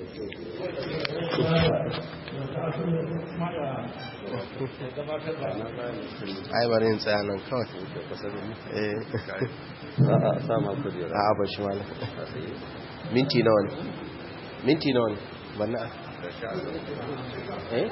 ai bari in tsaya nan kawai eh a ba shi mala minti nawa ne minti nawa ne banna eh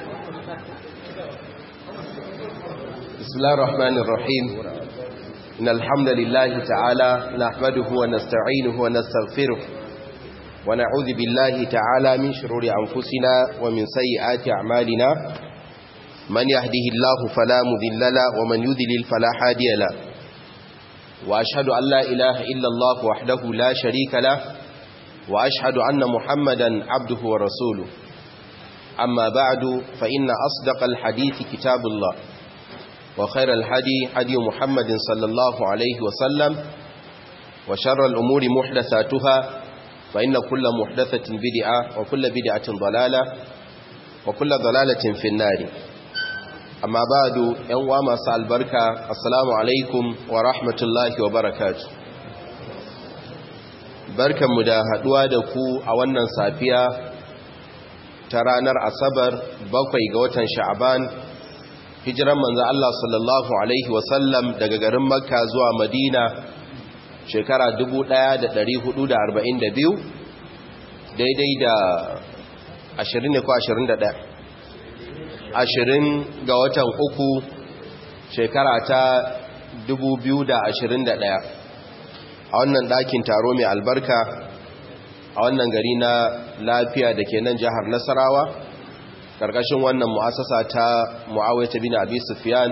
bismillahir rahmanir rahim إن الحمد لله تعالى نحمده ونستعينه ونستغفره ونعوذ بالله تعالى من شرور أنفسنا ومن سيئات أعمالنا من يهده الله فلا مذل له ومن يذلل فلا هادي له وأشهد أن لا إله إلا الله وحده لا شريك له وأشهد أن محمدا عبده ورسوله أما بعد فإن أصدق الحديث كتاب الله وخير الهدي هدي محمد صلى الله عليه وسلم وشر الأمور محدثاتها فإن كل محدثة بدعة وكل بدعة ضلالة وكل ضلالة في النار أما بعد ينوى مساء البركة السلام عليكم ورحمة الله وبركاته barkan mu da haduwa da ku a wannan safiya ta ranar asabar bakwai ga watan sha'aban hijiran manzo Allah sallallahu alaihi wasallam daga garin makka zuwa madina shekara 1442 daidai da 20 ne ko 21 20 ga watan uku shekara ta 2021 a wannan ɗakin taro mai albarka a wannan gari na lafiya da ke nan jihar nasarawa karkashin wannan mu'asasa ta mu'awaita bin abi sufyan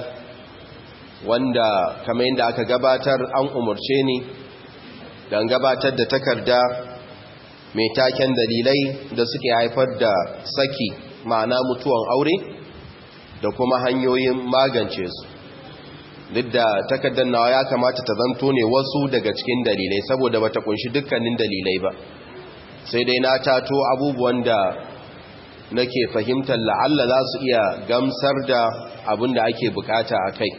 wanda kamar yadda aka gabatar an umarce ni don gabatar da takarda mai taken dalilai da suke haifar da saki ma'ana mutuwan aure da kuma hanyoyin magance su duk da takardar nawa ya kamata ta zanto ne wasu daga cikin dalilai saboda bata kunshi dukkanin dalilai ba sai dai na tato abubuwan da nake fahimtar la'alla za su iya gamsar da abin da ake bukata a kai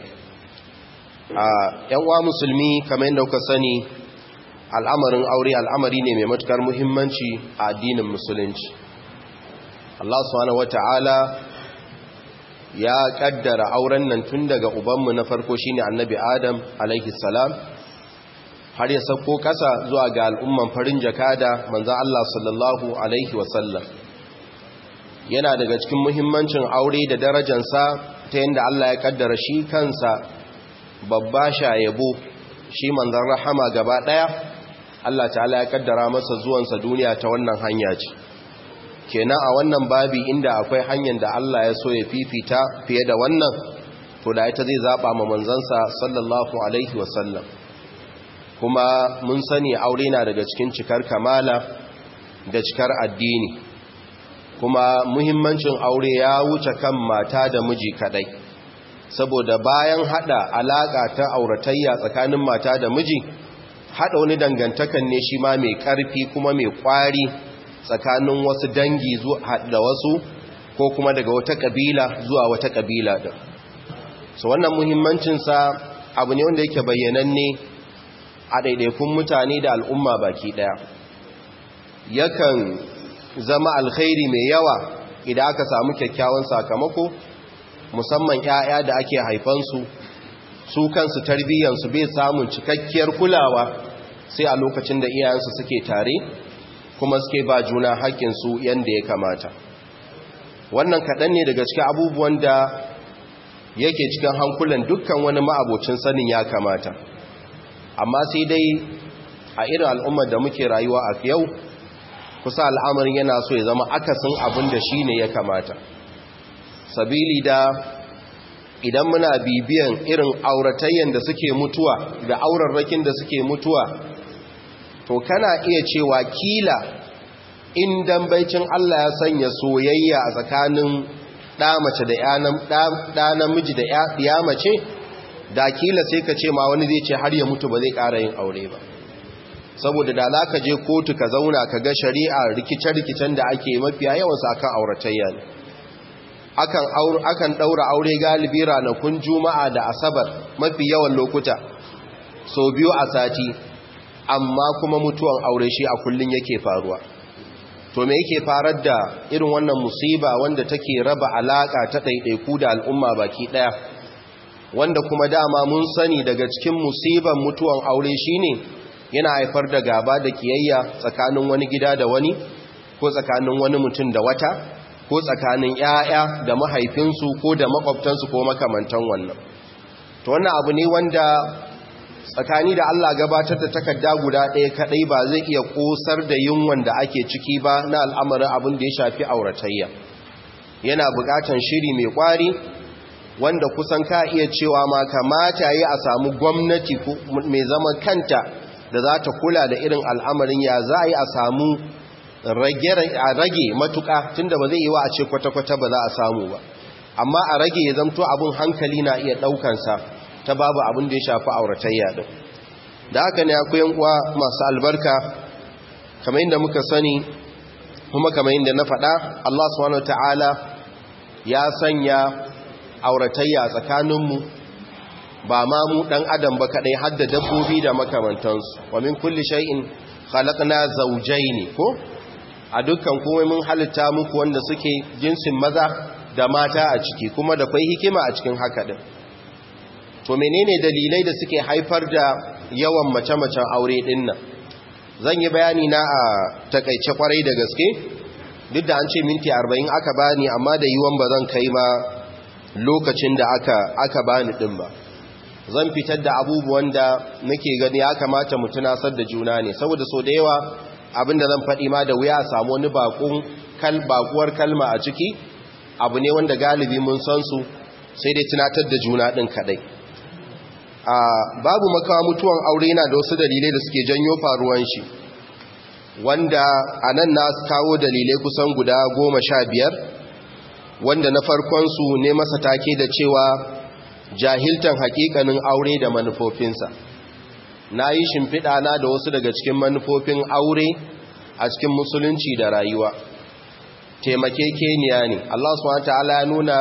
a yanwa musulmi kamar yadda kuka sani al'amarin aure al'amari ne mai matukar muhimmanci a addinin musulunci Allah subhanahu wata'ala ya kaddara auren nan tun daga ubanmu na farko shine annabi adam alaihi salam har ya sauko kasa zuwa ga al'umman farin jakada manzo Allah sallallahu alaihi wasallam yana daga cikin muhimmancin aure da darajansa ta yadda Allah ya kaddara shi kansa babba shayabo shi manzan rahama gaba daya Allah ta'ala ya kaddara masa zuwansa duniya ta wannan hanya ce kenan a wannan babi inda akwai hanyar da Allah ya so ya fifita fiye da wannan to da ita zai zaba ma manzansa sallallahu alaihi wasallam kuma mun sani aure na daga cikin cikar kamala da cikar addini kuma muhimmancin aure ya wuce kan mata da miji kadai saboda bayan hada alaka ta auratayya tsakanin mata da miji hada wani dangantakan ne shi ma mai karfi kuma mai kwari tsakanin wasu dangi da wasu ko kuma daga wata kabila zuwa wata kabila da so wannan muhimmancinsa abu ne wanda yake bayyananne a ɗaiɗaikun mutane da al'umma baki ɗaya yakan zama alkhairi mai yawa idan aka samu kyakkyawan sakamako musamman 'ya'ya da ake haifansu su kansu tarbiyyansu bai samun cikakkiyar kulawa sai a lokacin da iyayensu suke tare kuma suke ba juna haƙƙinsu yadda ya kamata wannan kaɗan ne daga cikin abubuwan da yake cikin hankulan dukkan wani ma'abocin sanin ya kamata amma sai dai a irin al'ummar da muke rayuwa a yau kusa al'amarin yana so ya zama akasin abin da shi ne ya kamata sabili da idan muna bibiyan irin auratayyan da suke mutuwa da aurarrakin da suke mutuwa to kana iya cewa kila in dambaicin Allah ya sanya soyayya a tsakanin ɗamace da ɗa namiji da ya mace da kila sai ka ce ma wani zai ce har ya mutu ba zai ƙara yin aure ba saboda da za ka je kotu ka zauna ka ga shari'a rikice-rikicen da ake mafiya yawansu akan auratayya ne akan ɗaura aure galibi ranakun juma'a da asabar mafi yawan lokuta so biyu a sati amma kuma mutuwan aure shi a kullun yake faruwa to to me yake farar da irin wannan musiba wanda take raba alaka ta ɗaiɗaiku da al'umma baki ɗaya wanda kuma dama mun sani daga cikin musiban mutuwan aure shine yana haifar da gaba da kiyayya tsakanin wani gida da wani ko tsakanin wani mutum da wata ko tsakanin 'ya'ya da mahaifinsu ko da makwabtansu ko makamantan wannan to wannan abu ne wanda tsakani da Allah gabatar da takarda guda ɗaya kaɗai ba zai iya ƙosar da yunwan da ake ciki ba na al'amarin abin da ya shafi auratayya yana buƙatan shiri mai ƙwari wanda kusan ka iya cewa ma kamata yi a samu gwamnati mai zaman kanta da za ta kula da irin al'amarin ya za a yi a samu rage matuƙa tunda ba zai yi wa a ce kwata-kwata ba za a samu ba amma a rage ya zamto abin hankali na iya ɗaukansa ta babu abin da ya shafi auratayya din da haka ne akwai uwa masu albarka kamar yadda muka sani kuma kamar yadda na faɗa Allah subhanahu ta'ala ya sanya auratayya tsakaninmu ba ma mu ɗan adam ba kaɗai hadda dabbobi da makamantansu wa min kulli shay'in khalaqna zawjayn ko a dukkan komai mun halitta muku wanda suke jinsin maza da mata a ciki kuma da kwai hikima a cikin haka din to menene dalilai da suke haifar da yawan mace-macen aure din nan zan yi bayani na a takaice kwarai da gaske duk da an ce minti 40 aka bani amma da yiwon ba zan kai ma lokacin da aka aka bani din ba zan fitar da abubuwan da nake gani ya kamata mu tunasar da juna ne saboda so da yawa abinda zan faɗi ma da wuya a samu wani bakun kal bakuwar kalma a ciki abu ne wanda galibi mun san su sai dai tunatar da juna din kadai babu makawa mutuwan aure yana da wasu dalilai da suke janyo faruwan shi wanda a nan na kawo dalilai kusan guda goma sha biyar wanda na farkonsu ne masa take da cewa jahiltan hakikanin aure da manufofinsa na yi shimfiɗa na da wasu daga cikin manufofin aure a cikin musulunci da rayuwa taimakekeniya ne Allah subhanahu ya nuna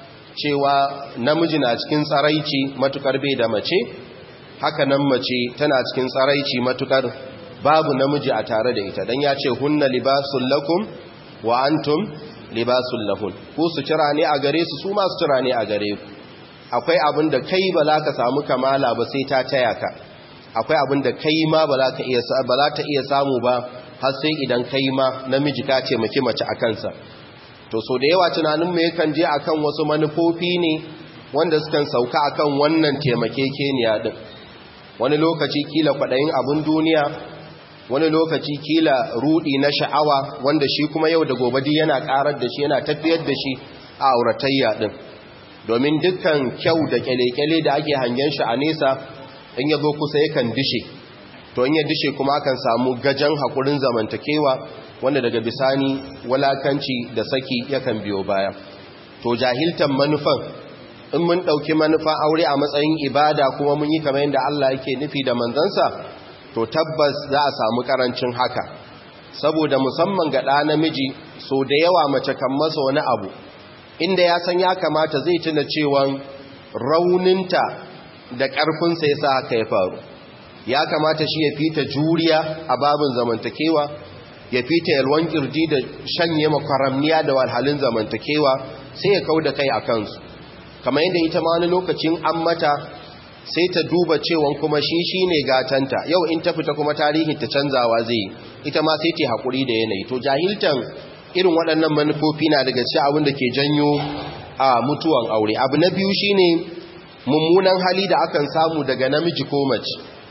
cewa namiji na cikin tsaraici matukar bai da mace haka nan mace tana cikin tsaraici matukar babu namiji a tare da ita dan ya ce hunna libasul lakum wa antum libasul lahun ku su cira ne a gare su su ma su cira ne a gare ku akwai abin da kai ba za ka samu kamala ba sai ta taya ka akwai abin da kai ma ba za ka iya ba za ta iya samu ba har sai idan kai ma namiji ka ce maki mace a kansa to so da yawa tunaninmu yakan je akan wasu manufofi ne wanda sukan sauka akan wannan taimakekeniya din wani lokaci kila kwaɗayin abin duniya wani lokaci kila rudi na sha'awa wanda shi kuma yau da gobe yana karar da shi yana tafiyar da shi a auratayya din domin dukkan kyau da kyale-kyale da ake hangen shi a nesa in ya zo kusa yakan dishe to in ya dishe kuma akan samu gajan haƙurin zamantakewa wanda daga bisani walakanci da saki yakan biyo baya to jahiltan manufan in mun ɗauki manufan aure a matsayin ibada kuma mun yi kamar yadda Allah yake nufi da manzansa to tabbas za a samu karancin haka saboda musamman ga ɗa namiji so da yawa mace kan masa wani abu inda ya san ya kamata zai tuna cewa rauninta da ƙarfinsa ya sa haka ya faru ya kamata shi ya fita juriya a babin zamantakewa ya fita yalwan kirji da shanye makwaramniya da walhalin zamantakewa sai ya kau da kai a kansu kamar yadda ita ma wani lokacin an mata sai ta duba cewa kuma shi shi ne gatanta yau in ta fita kuma tarihin ta canzawa zai ita ma sai ta haƙuri da yanayi to jahiltan irin waɗannan manufofi na daga cikin abin da ke janyo a mutuwan aure abu na biyu shine mummunan hali da akan samu daga namiji ko mace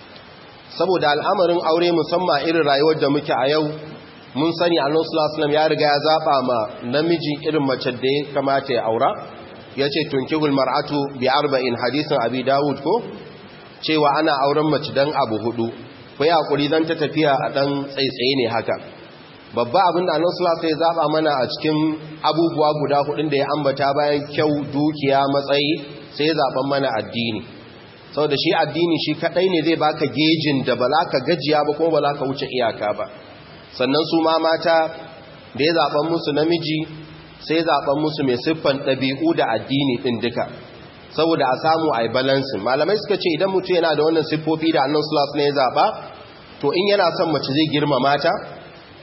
saboda al'amarin aure musamman irin rayuwar da muke a yau mun sani annabi sallallahu alaihi ya riga ya zaba ma namiji irin mace da ya kamata ya aura yace tunkihul mar'atu bi arba'in hadisin abi dawud ko cewa ana auren mace dan abu hudu kai hakuri dan ta tafiya a dan tsaitsaye ne haka babba abin da annabi sallallahu alaihi ya zaba mana a cikin abubuwa guda hudun da ya ambata bayan kyau dukiya matsayi sai ya zaban mana addini sau da shi addini shi kadai ne zai baka gejin da ba za ka gajiya ba kuma ba za ka wuce iyaka ba sannan su ma mata da ya zaɓen musu namiji sai zaɓen musu mai siffan ɗabi'u da addini ɗin duka saboda a samu a yi balansin malamai suka ce idan mutum yana da wannan siffofi da annan sulas ne ya zaɓa to in yana son mace zai girma mata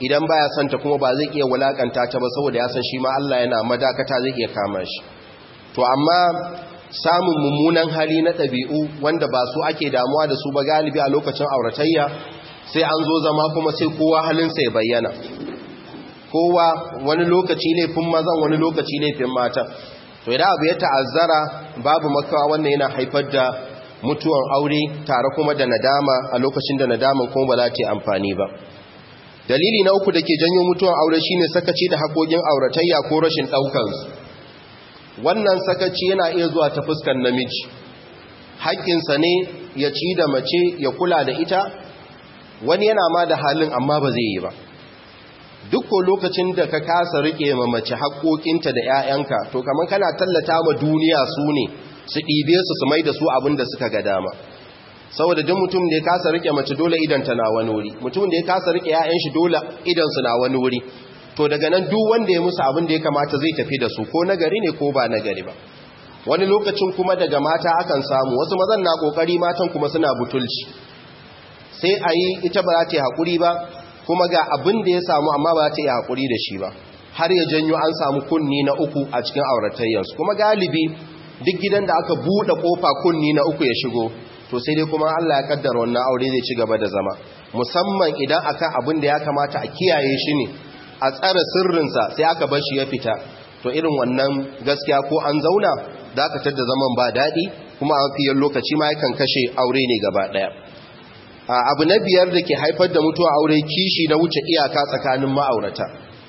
idan baya son ta kuma ba zai iya wulakanta ta ba saboda ya san shi ma Allah yana madakata zai iya kama shi to amma samun mummunan hali na ɗabi'u wanda ba su ake damuwa da su ba galibi a lokacin auratayya sai an zo zama kuma sai kowa halinsa ya bayyana kowa wani lokaci laifin mazan wani lokaci laifin matan to idan abu ya ta'azzara babu makawa wannan yana haifar da mutuwan aure tare kuma da nadama a lokacin da nadaman kuma ba za ta yi amfani ba dalili na uku da ke janyo mutuwan aure shine sakaci da haƙoƙin auratayya ko rashin ɗaukansu wannan sakaci yana iya zuwa ta fuskar namiji haƙƙinsa ne ya ci da mace ya kula da ita wani yana ma da halin amma ba zai yi ba duk ko lokacin da ka kasa rike ma mace haƙoƙinta da 'ya'yanka to kamar kana tallata ma duniya su ne su ɗibe su su mai da su abin da suka ga dama saboda duk mutum da ya kasa rike mace dole idanta na wani wuri mutum da ya kasa rike 'ya'yan shi dole idansu na wani wuri to daga nan duk wanda ya musu abin da ya kamata zai tafi da su ko nagari ne ko ba nagari ba wani lokacin kuma daga mata akan samu wasu mazan na kokari matan kuma suna butulci sai a yi ita ba za ta yi haƙuri ba kuma ga abin da ya samu amma ba za ta yi haƙuri da shi ba har ya janyo an samu kunni na uku a cikin auratayyarsu kuma galibi duk gidan da aka buɗe ƙofa kunni na uku ya shigo to sai dai kuma Allah ya kaddara wannan aure zai ci gaba da zama musamman idan akan abin da ya kamata a kiyaye shi ne a tsara sirrinsa sai aka bar shi ya fita to irin wannan gaskiya ko an zauna za ka tadda zaman ba daɗi kuma a fiye lokaci ma yakan kashe aure ne gaba ɗaya abu na biyar da ke haifar da mutuwa aure kishi na wuce iyaka tsakanin ma'aurata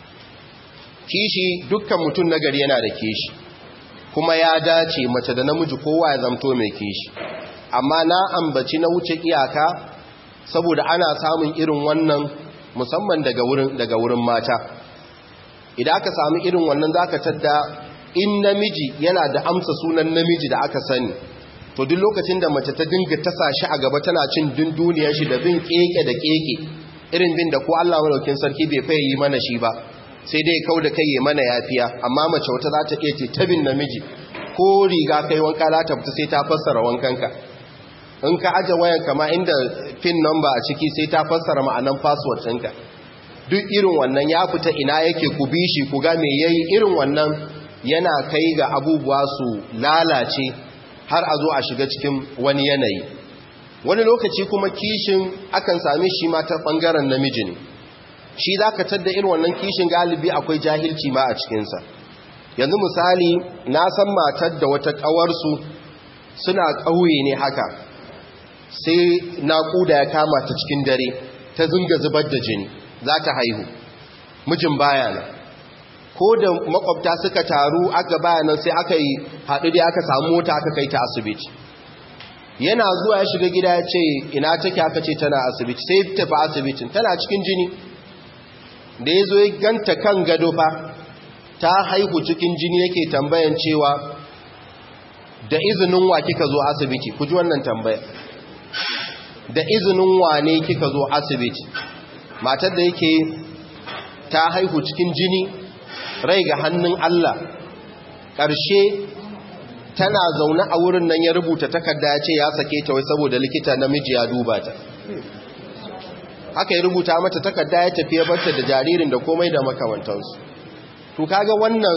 kishi dukkan mutum na gari yana da kishi kuma ya dace mace da namiji kowa ya zamto mai kishi amma na ambaci na wuce iyaka saboda ana samun irin wannan musamman daga wurin daga wurin mata idan aka samu irin wannan zaka tadda in namiji yana da amsa sunan namiji da aka sani to duk lokacin da mace ta dinga tasa shi a gaba tana cin dunduniyar shi da bin keke da keke irin bin da ko Allah madaukin sarki bai faye yi mana shi ba sai dai kau da kai ya mana yafiya amma mace wata za ta iya ce tabin namiji ko riga kai wanka za ta fita sai ta fassara wankanka in ka aje wayan kama inda pin number a ciki sai ta fassara ma'anan password ɗinka duk irin wannan ya fita ina yake ku bi shi ku ga me yayi irin wannan yana kai ga abubuwa su lalace har a zo a shiga cikin wani yanayi wani lokaci kuma kishin akan same shi ma ta ɓangaren namiji ne shi za ka tadda irin wannan kishin galibi akwai jahilci ma a cikinsa yanzu misali na san matar da wata ƙawarsu suna ƙauye ne haka sai naƙuda ya kama ta cikin dare ta zinga zubar da jini za ta haihu mijin bayana ko da makwabta suka taru aka bayanan sai aka yi haɗu da aka samu mota aka kai ta asibiti yana zuwa ya shiga gida ya ce ina take aka ce tana asibiti sai tafi asibitin tana cikin jini da ya zo ya ganta kan gado fa ta haihu cikin jini yake tambayan cewa da izinin wa kika zo asibiti ku ji wannan tambaya da izinin wa ne kika zo asibiti matar da yake ta haihu cikin jini rai ga hannun Allah ƙarshe tana zaune a wurin nan ya rubuta takarda ya ce ya sake ta wai saboda likita namiji ya duba ta aka yi rubuta mata takarda ya tafi ya barta da jaririn da komai da makamantansu to kaga wannan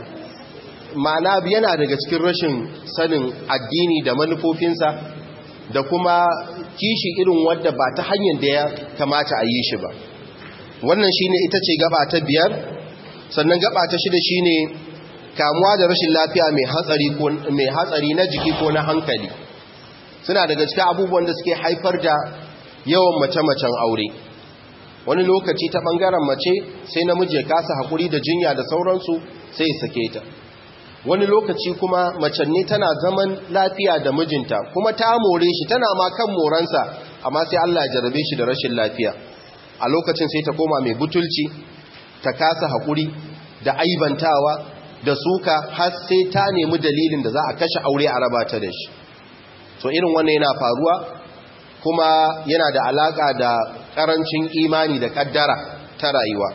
ma'ana yana daga cikin rashin sanin addini da manufofinsa da kuma kishi irin wadda ba ta hanyar da ya kamata a yi shi ba wannan shine ita ce gaba ta biyar sannan gaba ta shida shine kamuwa da rashin lafiya mai hatsari ko mai hatsari na jiki ko na hankali suna daga cikin abubuwan da suke haifar da yawan mace-macen aure wani lokaci ta bangaren mace sai namiji ya kasa hakuri da jinya da sauransu sai ya sake ta wani lokaci kuma mace ne tana zaman lafiya da mijinta kuma ta more shi tana ma kan moransa amma sai Allah ya jarabe shi da rashin lafiya a lokacin sai ta koma mai butulci ta kasa hakuri da aibantawa da suka har sai ta nemi dalilin da za a kashe aure a raba ta da shi so irin wannan yana faruwa kuma yana da alaka da karancin imani da kaddara ta rayuwa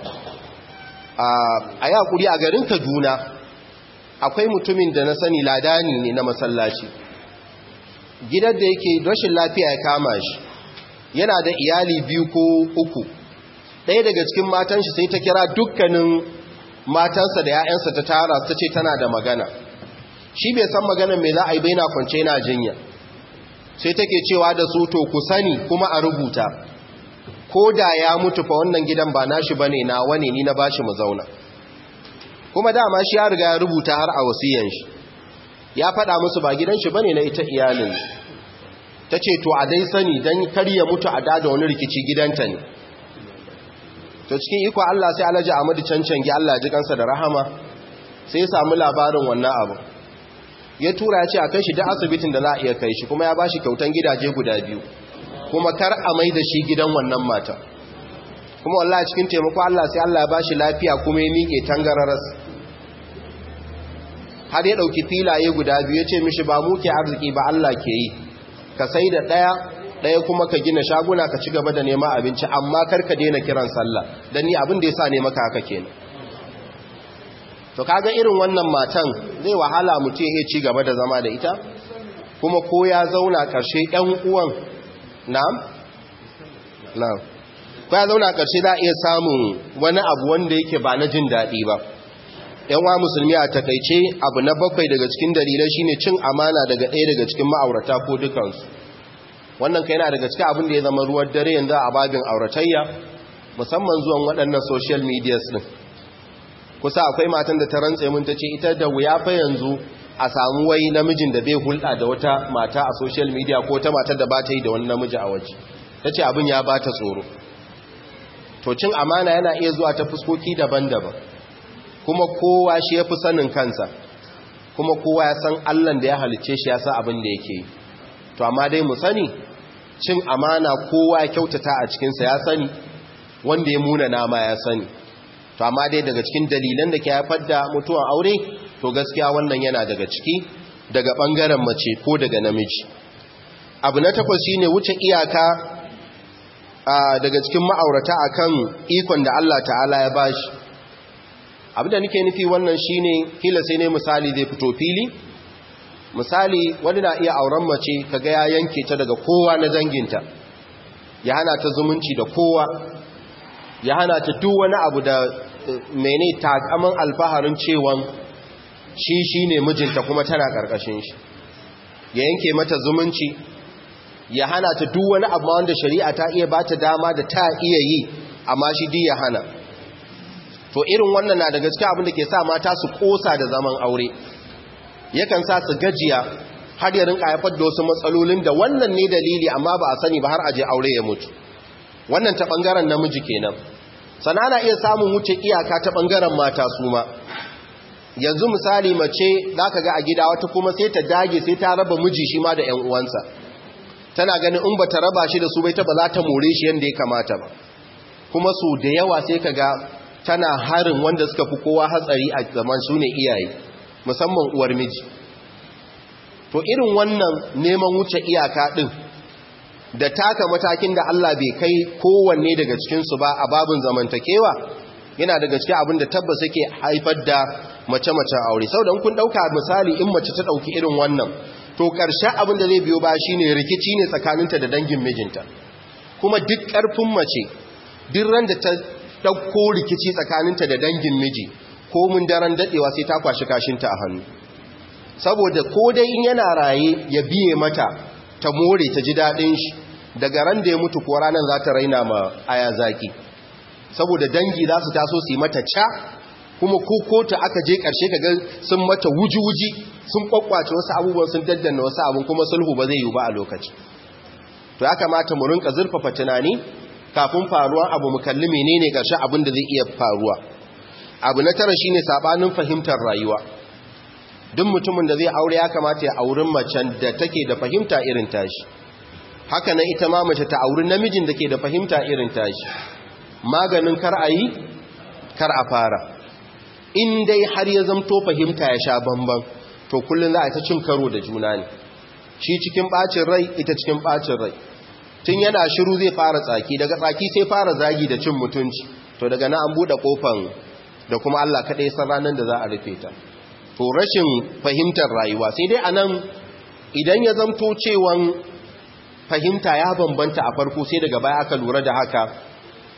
a yi hakuri a garin kaduna akwai mutumin da na sani ladani ne na masallaci gidan da yake rashin lafiya ya kama shi yana da iyali biyu ko uku ɗaya daga cikin matan shi sai ta kira dukkanin matansa da 'ya'yansa ta tara ta ce tana da magana shi bai san maganar me za a yi bai na kwance na jinya sai take cewa da su to ku sani kuma a rubuta ko da ya mutu fa wannan gidan ba nashi bane na wane ni na bashi mu zauna kuma dama shi ya riga ya rubuta har a wasiyan shi ya faɗa musu ba gidan shi bane na ita iyalin ta ce to a dai sani don kar ya mutu a dada wani rikici gidanta ne to cikin iko Allah sai Alhaji Ahmadu cancangi Allah ji kansa da rahama sai ya samu labarin wannan abu ya tura ya ce a kai shi da asibitin da za a iya kai shi kuma ya bashi kyautan gidaje guda biyu kuma kar a mai da shi gidan wannan mata kuma wallahi cikin taimako Allah sai Allah ya bashi lafiya kuma ya miƙe tangararas har ya ɗauki filaye guda biyu ya ce mishi ba mu ke arziki ba Allah ke yi ka sai da ɗaya ɗaya kuma ka gina shaguna ka ci gaba da nema abinci amma kar ka daina kiran sallah don ni abin da ya sa ne maka haka kenan to kaga irin wannan matan zai wahala mutum ya ci gaba da zama da ita kuma ko ya zauna ƙarshe ɗan uwan na'am na'am ko ya zauna ƙarshe za a iya samun wani abu wanda yake ba na jin daɗi ba yanwa musulmi a takaice abu na bakwai daga cikin dalilai shine cin amana daga ɗaya daga cikin ma'aurata ko dukansu wannan kai yana daga cikin abin da ya zama ruwan dare yanzu a babin auratayya musamman zuwan waɗannan social media din kusa akwai matan da ta rantse mun ta ce ita da wuya fa yanzu a samu wai namijin da bai hulɗa da wata mata a social media ko ta matar da ba ta yi da wani namiji a waje ta ce abin ya ba ta tsoro to cin amana yana iya zuwa ta fuskoki daban-daban kuma kowa shi ya fi sanin kansa kuma kowa ya san allan da ya halicce shi ya sa abin da yake yi to amma dai mu sani cin amana kowa ya kyautata a cikinsa ya sani wanda ya muna nama ya sani to amma dai daga cikin dalilan da ke haifar da mutuwan aure to gaskiya wannan yana daga ciki daga ɓangaren mace ko daga namiji abu na takwas shine wuce iyaka daga cikin ma'aurata akan ikon da Allah ta'ala ya bashi abinda nake nufi wannan shine kila sai ne misali zai fito fili misali wani na iya auren mace kaga ya yanke ta daga kowa na danginta ya hana ta zumunci da kowa ya hana ta duk wani abu da mene takaman alfaharin cewan shi shine mijinta kuma tana karkashin shi ya yanke mata zumunci ya hana ta duk wani abu wanda shari'a ta iya bata dama da ta iya yi amma shi di ya hana to irin wannan na da gaske abin da ke sa mata su kosa da zaman aure yakan sa su gajiya har ya rinka haifar da wasu matsalolin da wannan ne dalili amma ba a sani ba har aje aure ya mutu wannan ta bangaren namiji kenan sana na iya samun wuce iyaka ta bangaren mata su ma yanzu misali mace za ka ga a gida wata kuma sai ta dage sai ta raba miji shi ma da 'yan uwansa tana ganin in ba ta raba shi da su bai ta ba za ta more shi yadda ya kamata ba kuma su da yawa sai ka ga tana harin wanda suka fi kowa hatsari a zaman su ne iyaye musamman uwar miji to irin wannan neman wuce iyaka ɗin da taka matakin da Allah bai kai kowanne daga cikinsu ba a babin zamantakewa yana daga cikin abin da tabbas yake haifar da mace-macen aure sau da kun ɗauka misali in mace ta ɗauki irin wannan to ƙarshen abin da zai biyo ba shi ne rikici ne tsakaninta da dangin mijinta kuma duk ƙarfin mace duk ran da ta ɗauko rikici tsakaninta da dangin miji ko mun daren daɗewa sai ta kwashi kashinta a hannu saboda ko dai in yana raye ya biye mata ta more ta ji daɗin shi daga ran da ya mutu ko ranar za ta raina ma aya zaki saboda dangi za su taso su yi mata ca kuma ko kota aka je ƙarshe ka ga sun mata wuji-wuji sun kwakwace wasu abubuwan sun daddanna wasu abun kuma sulhu ba zai yi ba a lokaci to ya kamata mu rinka zurfafa tunani kafin faruwa abu mu kalli menene ƙarshe abin da zai iya faruwa abu na tara shine sabanin fahimtar rayuwa duk mutumin da zai aure ya kamata ya aurin macen da take da fahimta irin tashi haka nan ita ma mace ta auri namijin da ke da fahimta irin tashi maganin kar a yi kar a fara in dai har ya zamto fahimta ya sha bamban to kullum za a ta cin karo da juna ne shi cikin bacin rai ita cikin bacin rai tun yana shiru zai fara tsaki daga tsaki sai fara zagi da cin mutunci to daga na an buɗe kofan da kuma Allah kaɗai san ranar da za a rufe ta to rashin fahimtar rayuwa sai dai anan idan ya zamto cewan fahimta ya bambanta a farko sai daga baya aka lura da haka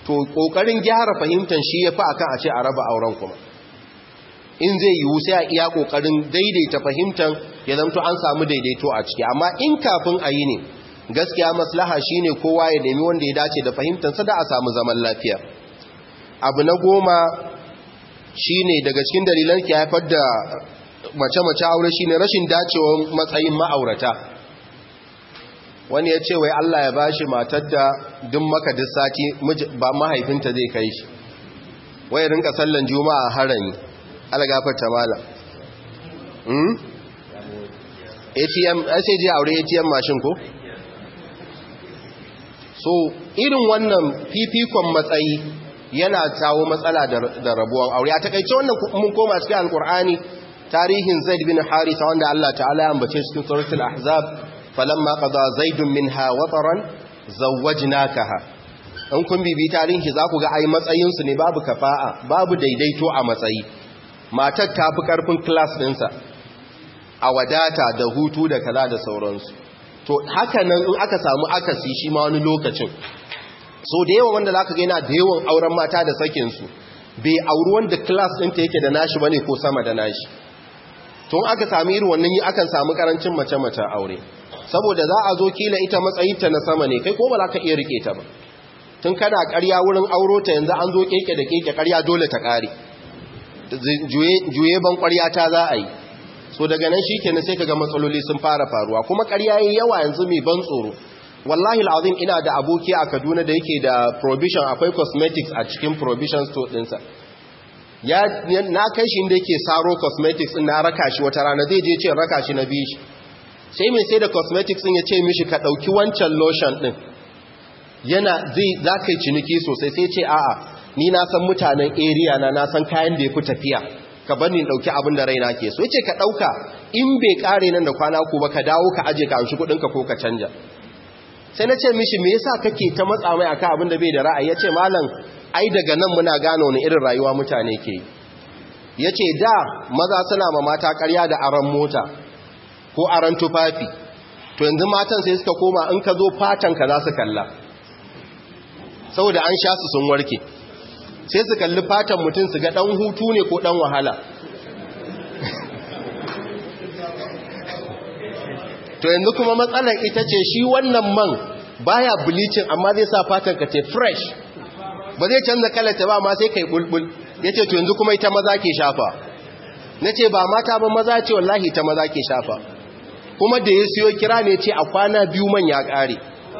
to kokarin gyara fahimtar shi yafi akan a ce a raba auren kuma in zai yiwu sai a iya kokarin daidaita fahimtar ya zamto an samu daidaito a ciki amma in kafin a yi ne gaskiya maslaha shine kowa ya nemi wanda ya dace da fahimtarsa da a samu zaman lafiya abu na goma shine daga cikin dalilan ke haifar da mace-mace aure shine rashin dacewar matsayin ma'aurata wani ya ce wai Allah ya bashi matar da duk maka duk sati ba mahaifinta zai kai shi wai rinka sallan juma'a harami algafarta mala hmm? atm sai je aure atm mashin ko so irin wannan fifikon matsayi yana kawo matsala da rabuwan aure a takaice wannan mun koma cikin alkur'ani tarihin zaid bin haritha wanda Allah ta'ala ya ambace cikin suratul ahzab falamma qada zaidun minha wataran zawwajnakaha in kun bibi tarihi za ku ga ai matsayin su ne babu kafa'a babu daidaito a matsayi matar ta fi karfin class ɗinsa a wadata da hutu da kaza da sauransu to haka nan in aka samu akasi shi ma wani lokacin so da yawan wanda zaka ga yana da yawan auren mata da sakin su bai auri wanda class ɗinta yake da nashi bane ko sama da nashi tun aka sami irin wannan yi akan samu karancin mace-mace aure saboda za a zo kila ita matsayinta na sama ne kai ko ba za ka iya rike ta ba tun kana karya wurin auro ta yanzu an zo keke da keke karya dole ta kare juye ban kwarya ta za a yi so daga nan shi kenan sai kaga matsaloli sun fara faruwa kuma karya yi yawa yanzu mai ban tsoro wallahi al'azim ina da aboki a kaduna da yake da provision akwai cosmetics a cikin provision store ɗinsa ya na kai shi inda yake saro cosmetics din na raka shi wata rana zai je ce raka shi na bi shi sai mai sai da cosmetics din ya ce mishi ka dauki wancan lotion din yana zai za ka yi ciniki sosai sai ce a'a ni na san mutanen area na na san kayan da ya fi tafiya ka bar ni dauki abin da raina ke so yace ka dauka in bai kare nan da kwana ku ba ka dawo ka aje ka amshi kudin ka ko ka canja sai na ce mishi me yasa kake ta matsa mai akan abin da bai da ra'ayi yace malam ai daga nan muna gano wani irin rayuwa mutane ke ya ce da maza suna ma mata karya da aron mota ko aron tufafi to yanzu matan sai suka koma in ka zo fatanka za su kalla saboda an sha su sun warke sai su kalli fatan mutum su ga dan hutu ne ko dan wahala to yanzu kuma matsalar ita ce shi wannan man baya bleaching amma zai sa fatanka ce fresh ba zai canza kalata ba ma sai kai bulbul yace to yanzu kuma ita maza ke shafa nace ba mata ba maza ce wallahi ta maza ke shafa kuma da ya siyo kira ne ce a kwana biyu man ya kare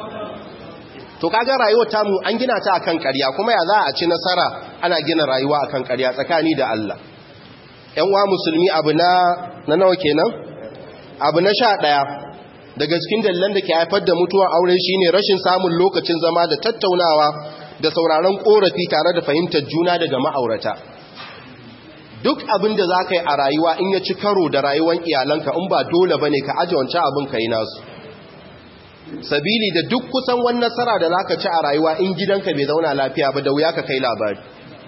to kaga rayuwar tamu an gina ta akan ƙarya kuma ya za a ci nasara ana gina rayuwa akan ƙarya tsakani da Allah ƴan uwa musulmi abu na na nawa kenan abu na sha ɗaya daga cikin dalilan da ke haifar da mutuwar aure shine rashin samun lokacin zama da tattaunawa da sauraron korafi tare da fahimtar juna daga ma'aurata duk abin da za ka yi a rayuwa in ya ci karo da rayuwar iyalanka in ba dole ba ne ka aji wancan abin ka yi nasu sabili da duk kusan wani nasara da za ka ci a rayuwa in gidanka bai zauna lafiya ba da wuya ka kai labari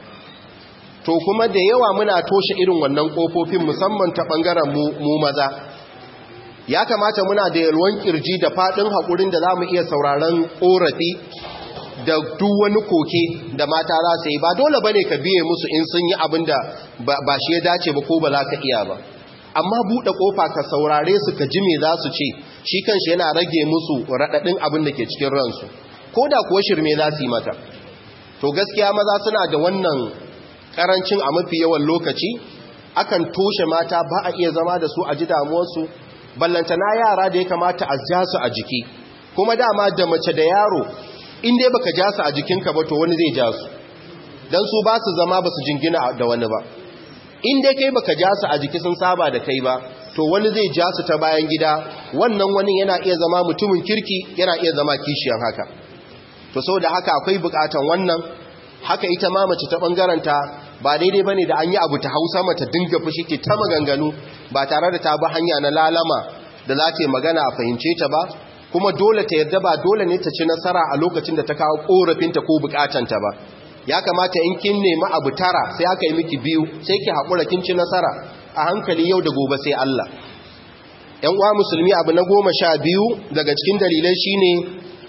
to kuma da yawa muna toshe irin wannan kofofin musamman ta ɓangaren mu maza ya kamata muna da yalwan kirji da faɗin haƙurin da za mu iya sauraron ƙorafi da duk wani koke da mata za su yi ba dole bane ka biye musu in sun yi abin da ba shi ya dace ba ko ba za ka iya ba amma buɗe ƙofa ka saurare su ka ji me za su ce shi kanshi yana rage musu raɗaɗin abin da ke cikin ransu ko da kuwa shirme za su yi mata to gaskiya maza suna da wannan ƙarancin a mafi yawan lokaci akan toshe mata ba a iya zama da su a ji damuwarsu ballantana yara da ya kamata a ja su a jiki kuma dama da mace da yaro in dai baka ja su a jikinka ba to wani zai ja su dan su ba su zama ba su jingina da wani ba in dai kai baka ja su a jiki sun saba da kai ba to wani zai ja su ta bayan gida wannan wani yana iya zama mutumin kirki yana iya zama kishiyan haka to saboda haka akwai bukatan wannan haka ita ma mace ta bangaranta ba daidai bane da an yi abu ta Hausa mata dinga fushi ke ta maganganu ba tare da ta bi hanya na lalama da za ta yi magana a fahimce ta ba kuma dole ta yadda ba dole ne ta ci nasara a lokacin da ta kawo korafinta ko bukatanta ba ya kamata in kin nemi abu tara sai aka yi miki biyu sai ki haƙura kin ci nasara a hankali yau da gobe sai Allah ‘yan uwa musulmi abu na goma sha biyu daga cikin dalilai shine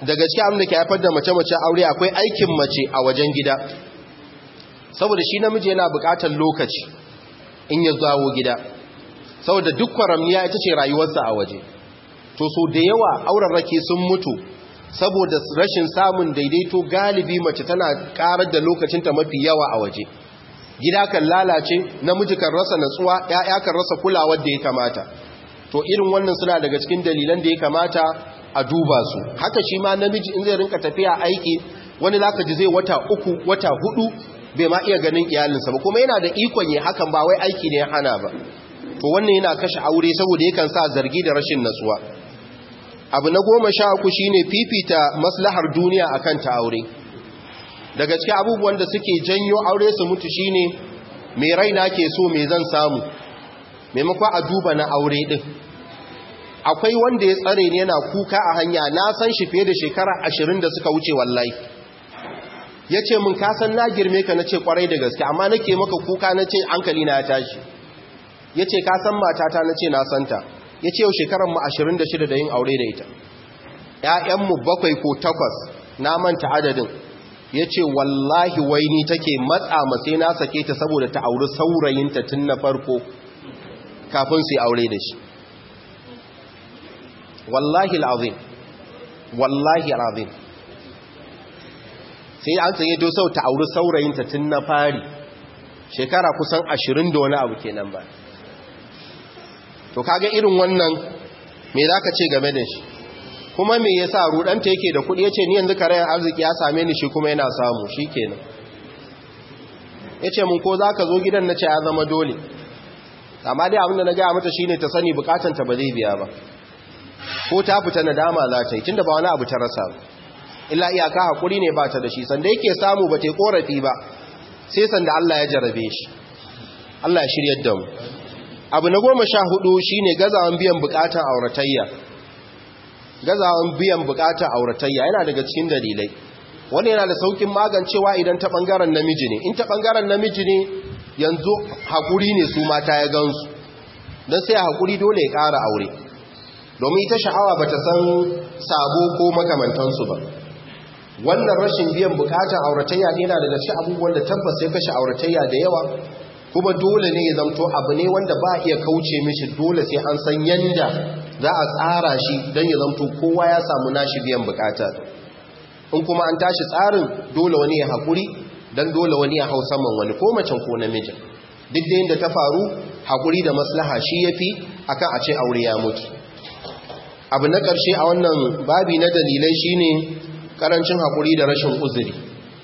daga cikin abin da ke haifar da mace-mace aure akwai aikin mace a wajen gida saboda shi namiji yana buƙatar lokaci in ya zawo gida saboda duk kwaramniya ita ce rayuwarsa a waje to so da yawa aurarraki sun mutu saboda rashin samun daidaito galibi mace tana karar da lokacinta mafi yawa a waje gida kan lalace namiji kan rasa natsuwa ya'ya kan rasa kulawar da ya kamata to irin wannan suna daga cikin dalilan da ya kamata a duba su haka shi ma namiji in zai rinka tafiya aiki wani zaka ji zai wata uku wata hudu bai ma iya ganin iyalinsa ba kuma yana da ikon yi hakan ba wai aiki ne ya hana ba to wannan yana kashe aure saboda yakan sa zargi da rashin natsuwa abu na goma sha uku shine fifita maslahar duniya akan ta aure daga cikin abubuwan da suke janyo aure su mutu shine me raina ke so me zan samu maimakon a duba na aure din akwai wanda ya tsare ne yana kuka a hanya na san shi fiye da shekara ashirin da suka wuce wallahi ya ce mun kasan na girme ka na ce kwarai da gaske amma nake maka kuka na ce hankali na ya tashi ya ce kasan matata na ce na santa ya ce yau shekaranmu ashirin da shida da yin aure da ita ‘ya'yanmu bakwai ko takwas na manta adadin ya ce wallahi waini take matsa masai na sake ta saboda ta auri saurayinta tun na farko kafin su yi aure da shi wallahi al'azim wallahi al'azim sai an tsaye to sau ta auri saurayinta tun na fari shekara kusan ashirin da wani abu kenan ba to kaga irin wannan me za ka ce game da shi kuma me yasa rudanta yake da kudi yace ni yanzu karayan arziki ya same ni shi kuma yana samu shikenan yace mun ko zaka zo gidan nace ya zama dole amma dai abinda na ga mata shine ta sani bukatun ta ba zai biya ba ko ta fita nadama za ta yi tunda ba wani abu ta rasa illa iyaka hakuri ne ba ta da shi sanda yake samu ba ta yi korafi ba sai sanda Allah ya jarabe shi Allah ya shiryar da mu abu na goma sha hudu shine gazawan biyan bukatun auratayya gazawan biyan bukatar auratayya yana daga cikin dalilai wani yana da saukin magancewa idan ta bangaren namiji ne in ta bangaren namiji ne yanzu hakuri ne su mata ya gansu don sai hakuri dole ya ƙara aure domin ita sha'awa bata san sabo ko makamantansu ba wannan rashin biyan bukatar auratayya ne yana daga cikin abubuwan da tabbas ya kashe auratayya da yawa kuma dole ne ya zamto abu ne wanda ba iya kauce mishi dole sai an san yanda za a tsara shi don ya zamto kowa ya samu nashi biyan bukata in kuma an tashi tsarin dole wani ya haƙuri don dole wani ya hau saman wani ko macen ko namijin duk da yadda ta faru haƙuri da maslaha shi ya fi akan a ce aure ya mutu abu na ƙarshe a wannan babi na dalilai shine ƙarancin haƙuri da rashin uzuri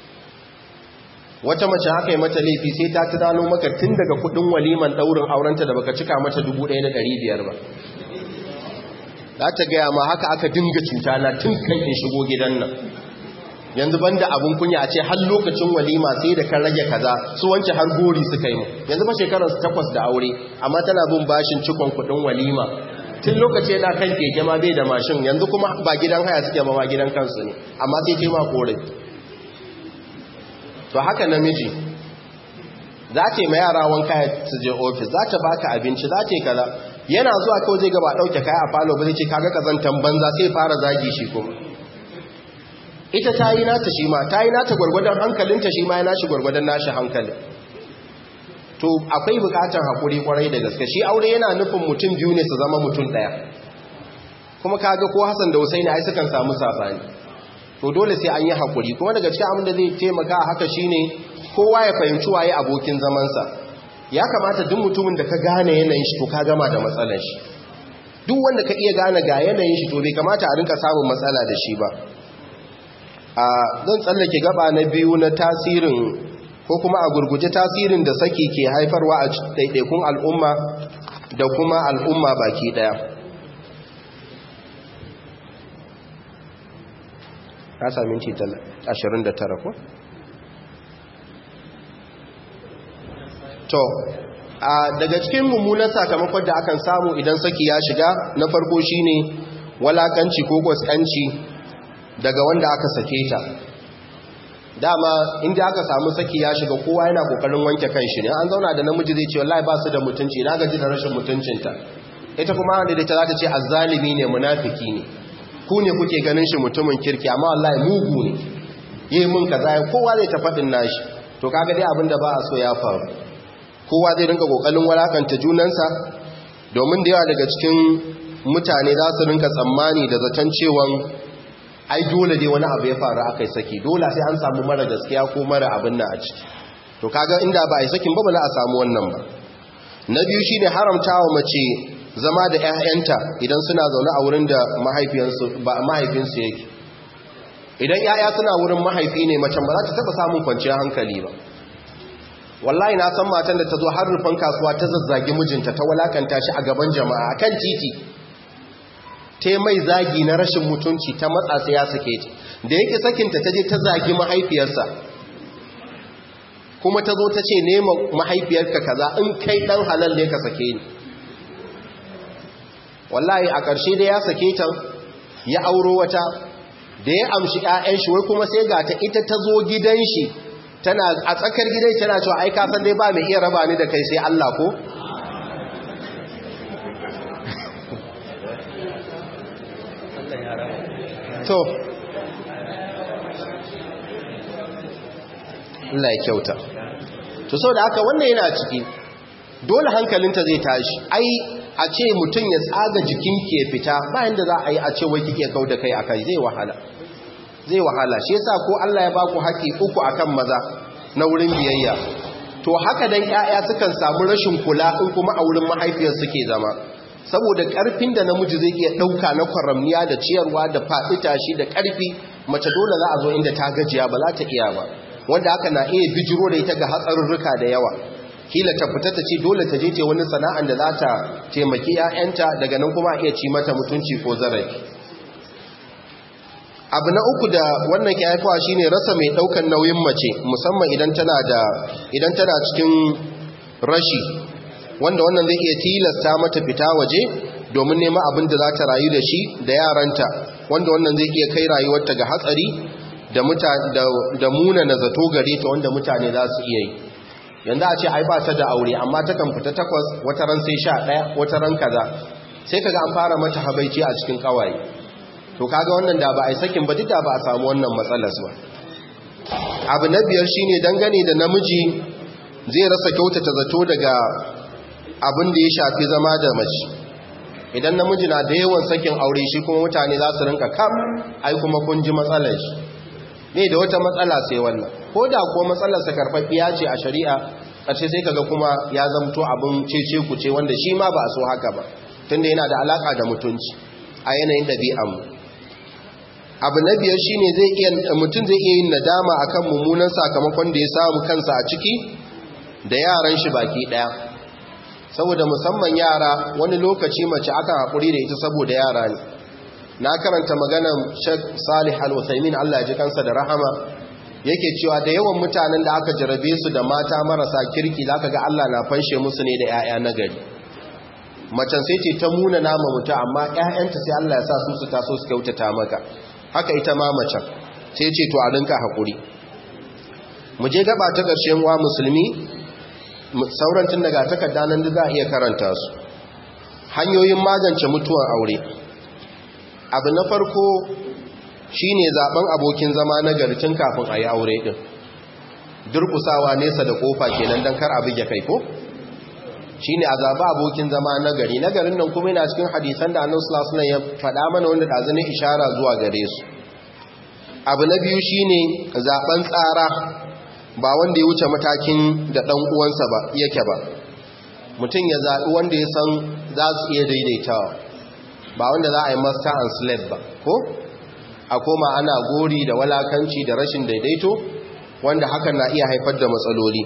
wata mace haka yi mata laifi sai ta tunano maka tun daga kudin waliman daurin aurenta da baka cika mata 1500 ba za ta gaya ma haka aka dinga cuta na tun kan in shigo gidan nan yanzu banda abun kunya a ce har lokacin walima sai da kan rage kaza su wance har gori suka yi mu yanzu ba shekarar su takwas da aure amma tana bin bashin cikon kudin walima tun lokaci yana kan keke ma bai da mashin yanzu kuma ba gidan haya suke ba ma gidan kansu ne amma sai ce ma korafi to haka namiji za ta yi ma yara wanka su je ofis za ta baka abinci za ta yi kaza yana zuwa kawai zai gaba ɗauke kaya a falo ba zai ce kaga kazantan banza sai fara zagi shi kuma ita ta yi nata shi ma ta yi nata gwargwadon hankalinta shi ma ya nashi gwargwadon nashi hankalin to akwai bukatar haƙuri kwarai da gaske shi aure yana nufin mutum biyu ne su zama mutum ɗaya kuma kaga ko hassan da husaini ai sukan samu sabani to dole sai an yi haƙuri kuma daga cikin abin da zai taimaka a haka shine kowa ya fahimci waye abokin zamansa ya kamata duk mutumin da ka gane yanayin shi to ka gama da matsalar shi duk wanda ka iya gane ga yanayin shi to bai kamata a rinka samun matsala da shi ba a zan tsallake gaba na biyu na tasirin ko kuma a gurguje tasirin da saki ke haifarwa a ɗaiɗaikun al'umma da kuma al'umma baki ɗaya ka sami minti 29 ko? to a daga cikin mummunan sakamakon da akan samu idan saki ya shiga na farko shine walakanci ko gwaskanci daga wanda aka sake ta dama inda aka samu saki ya shiga kowa yana kokarin wanke kanshi ne an zauna da namiji zai ce wallahi ba su da mutunci na gaji da rashin mutuncinta ita kuma wanda da ta za ta ce azzalimi ne munafiki ne ku ne kuke ganin shi mutumin kirki amma wallahi mugu ne yi mun kaza ya kowa zai ta faɗin nashi to kaga dai abinda ba a so ya faru kowa zai rinka kokarin walakanta junansa domin da yawa daga cikin mutane za su rinka tsammani da zaton cewan ai dole dai wani abu ya faru aka yi saki dole sai an samu mara gaskiya ko mara abin nan a ciki to kaga inda ba a yi sakin ba ba za a samu wannan ba na biyu shine haramtawa mace zama da 'ya'yanta idan suna zaune a wurin da mahaifinsu yake idan 'ya'ya suna wurin mahaifi ne macen ba za ta taba samun kwanciyar hankali ba wallahi na san matan da ta zo har rufan kasuwa ta zazzagi mijinta ta walakanta shi a gaban jama'a kan titi ta mai zagi na rashin mutunci ta matsa sai ya sake ta da yake sakinta ta je ta zagi mahaifiyarsa kuma ta zo ta ce nema mahaifiyarka kaza in kai dan halal ne ka sake ni wallahi a ƙarshe da ya sake ta ya auro wata da ya amshi ƴaƴan shi wai kuma sai ga ta ita ta zo gidan shi tana a tsakar gidan tana cewa ai ka san dai ba mai iya raba ni da kai sai Allah ko to Allah ya kyauta to saboda haka wannan yana ciki dole hankalinta zai tashi ai a ce mutum ya tsaga jikin ke fita bayan da za a yi a ce wai kike kau da kai akai zai wahala zai wahala shi yasa ko Allah ya baku haƙi uku akan maza na wurin biyayya to haka dan ƴaƴa sukan samu rashin kula in kuma a wurin mahaifiyar suke zama saboda ƙarfin da namiji zai iya ɗauka na kwaramniya da ciyarwa da faɗi tashi da ƙarfi mace dole za a zo inda ta gajiya ba za ta iya ba wanda haka na iya bijiro da ita ga hatsarurruka da yawa kila ta fita ta ce dole ta je ce wani sana'an da za ta taimaki 'ya'yanta daga nan kuma iya ci mata mutunci ko zarafi abu na uku da wannan ke haifawa shine rasa mai daukan nauyin mace musamman idan tana da idan tana cikin rashi wanda wannan zai iya tilasta mata fita waje domin neman abin da za ta rayu da shi da yaranta wanda wannan zai iya kai rayuwarta ga hatsari da da muna na zato gare ta wanda mutane za su iya yi yanzu a ce ai ba ta da aure amma ta kan fita takwas wata ran sai sha ɗaya wata ran kaza sai kaga an fara mata habaici a cikin kawaye to kaga wannan da ba a yi sakin ba duk da ba a samu wannan matsalar ba abu na biyar shine dangane da namiji zai rasa kyautata zato daga abin da ya shafi zama da mace idan namiji na da yawan sakin aure shi kuma mutane za su rinka kam ai kuma kun ji matsalar shi ne da wata matsala sai wannan ko da kuwa matsalarsa karfafiya ce a shari'a ƙarshe sai kaga kuma ya zamto abin cece ku ce wanda shi ma ba a so haka ba tunda yana da alaka da mutunci a yanayin ɗabi'anmu abu na biyar shi ne mutum zai iya yin nadama akan mummunan sakamakon da ya samu kansa a ciki da yaran shi baki ɗaya saboda musamman yara wani lokaci mace akan haƙuri da ita saboda yara ne na karanta maganan Sheikh Salih Al-Utsaimin Allah ya ji kansa da rahama yake cewa da yawan mutanen da aka jarabe su da mata marasa kirki zaka ga Allah na fanshe musu ne da 'ya'ya na gari macen sai ce ta muna nama mutu amma 'ya'yanta sai Allah ya sa su su taso su kyautata maka haka ita ma macen sai ce to a rinka hakuri mu je gaba ta ƙarshen wa musulmi sauran tun daga takarda nan da za a iya karanta su hanyoyin magance mutuwar aure abu na farko shine zaben abokin zama na garcin kafin a yi aure din durkusawa nesa da kofa kenan don kar abin ya kai ko shine a zaba abokin zama na gari na garin nan kuma yana cikin hadisan da annabi sallallahu alaihi ya faɗa mana wanda da ishara zuwa gare su abu na biyu shine zaben tsara ba wanda ya wuce matakin da dan uwansa ba yake ba mutum ya zaɓi wanda ya san za su iya daidaitawa ba wanda za a yi master and slave ba ko a koma ana gori da walakanci da rashin daidaito wanda hakan na iya haifar da matsaloli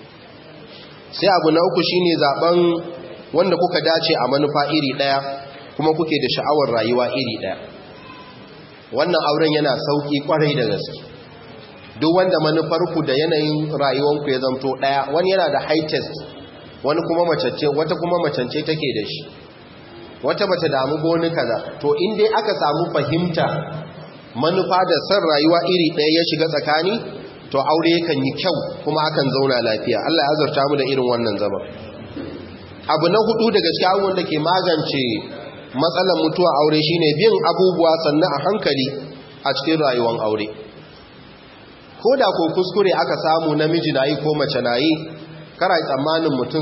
sai abu na uku shine zaben wanda kuka dace a manufa iri daya kuma kuke da sha'awar rayuwa iri daya wannan auren yana sauki kwarai da gaske duk wanda manufarku da yanayin rayuwanku ya zanto daya wani yana da high test wani kuma macece wata kuma macance take da shi wata bata damu goni kaza to in dai aka samu fahimta manufa da san rayuwa iri ɗaya ya shiga tsakani to aure yakan yi kyau kuma akan zauna lafiya Allah ya azurta mu da irin wannan zaman abu na hudu daga cikin abubuwan da ke magance matsalar mutuwa aure shine bin abubuwa sannan a hankali a cikin rayuwar aure ko da ko kuskure aka samu namiji na yi ko mace na yi kara tsammanin mutum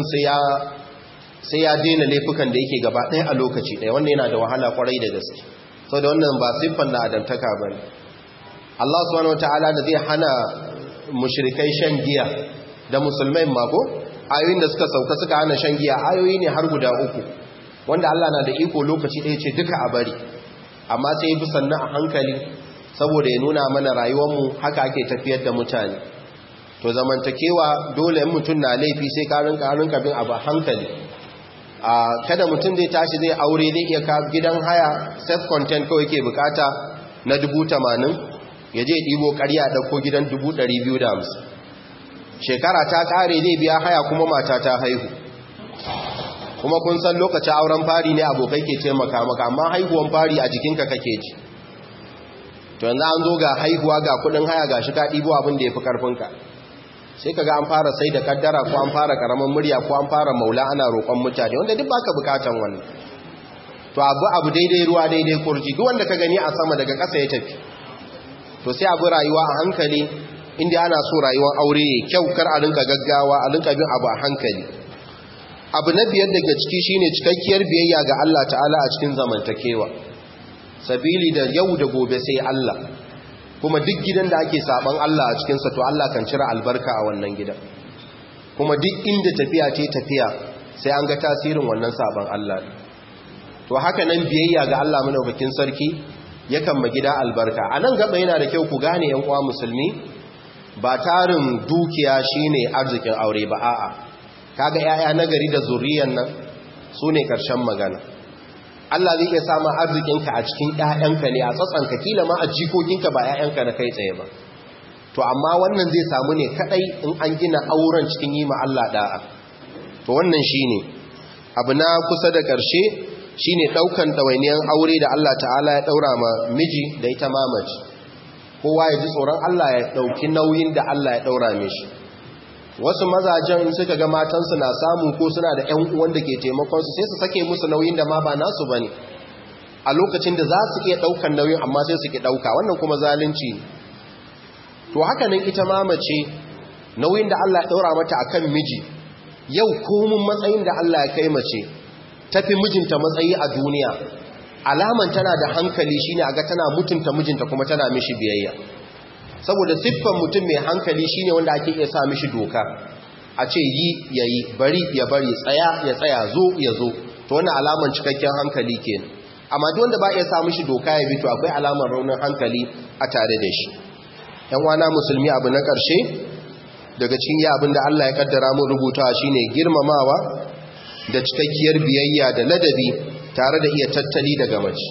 sai ya daina laifukan da yake gaba ɗaya a lokaci ɗaya wanda yana da wahala kwarai da gaske sau da wannan ba siffan na adamtaka ba ne Allah subhanahu wata'ala da zai hana mushrikai shan giya da musulmai mako ayoyin da suka sauka suka hana shan giya ayoyi ne har guda uku wanda Allah na da iko lokaci ɗaya ce duka a bari amma sai bi sannan a hankali saboda ya nuna mana rayuwarmu haka ake tafiyar da mutane to zamantakewa dole in mutum na laifi sai karin karin kabin abu hankali a kada mutum zai tashi zai aure zai iya ka gidan haya self content kawai ke bukata na dubu tamanin ya je ɗibo ƙarya ɗauko gidan dubu ɗari biyu da hamsin shekara ta ƙare zai biya haya kuma mata ta haihu kuma kun san lokacin auren fari ne abokai ke taimaka maka amma haihuwan fari a jikinka kake ji to yanzu an zo ga haihuwa ga kudin haya ga shi ka ɗibo abin da ya fi ƙarfinka sai ka ga an fara sai da kaddara ko an fara ƙaramin murya ko an fara maula ana roƙon mutane wanda duk baka bukatan wannan to abu abu daidai ruwa daidai kurji duk wanda ka gani a sama daga ƙasa ya tafi to sai abu rayuwa a hankali inda ana so rayuwar aure ya kyau kar a rinka gaggawa a rinka bin abu a hankali abu na biyar daga ciki shine cikakkiyar biyayya ga Allah ta'ala a cikin zamantakewa sabili da yau da gobe sai Allah kuma duk gidan da ake saban Allah a cikinsa to Allah kan cire albarka a wannan gidan kuma duk inda tafiya ce tafiya sai an ga tasirin wannan saban Allah to haka nan biyayya ga Allah madaukakin sarki yakan ma gida albarka a nan gaba yana da kyau ku gane yan uwa musulmi ba tarin dukiya shine arzikin aure ba a'a kaga yaya nagari da zuriyan nan sune karshen magana Allah zai iya samu arzikinka a cikin ƴaƴanka ne a tsatsanka kila ma a jikokinka ba ƴaƴanka na kai tsaye ba to amma wannan zai samu ne kadai in an gina auren cikin yi ma Allah da'a to wannan shine abu na kusa da ƙarshe shine daukan dawainiyan aure da Allah ta'ala ya daura ma miji da ita mamaci kowa ya ji tsoron Allah ya dauki nauyin da Allah ya daura mishi wasu mazajen suka ga matansu na samu ko suna da ƴan uwan da ke taimakonsu sai su sake musu nauyin da ma ba nasu bane a lokacin da za su iya ɗaukan nauyin amma sai su ki ɗauka wannan kuma zalunci ne to haka nan ita ma mace nauyin da Allah ya ɗaura mata akan miji yau komun matsayin da Allah ya kai mace tafi mijinta matsayi a duniya alaman tana da hankali shine aga tana mutunta mijinta kuma tana mishi biyayya saboda siffan mutum mai hankali shine wanda ake iya sa mishi doka a ce yi ya yi bari ya bari tsaya ya tsaya zo ya zo to wannan alaman cikakken hankali kenan amma duk wanda ba iya sa mishi doka ya bi to akwai alamar raunin hankali a tare da shi yan wana musulmi abu na ƙarshe daga cikin ya abin da Allah ya kaddara mu rubutawa shine girmamawa da cikakkiyar biyayya da ladabi tare da iya tattali daga mace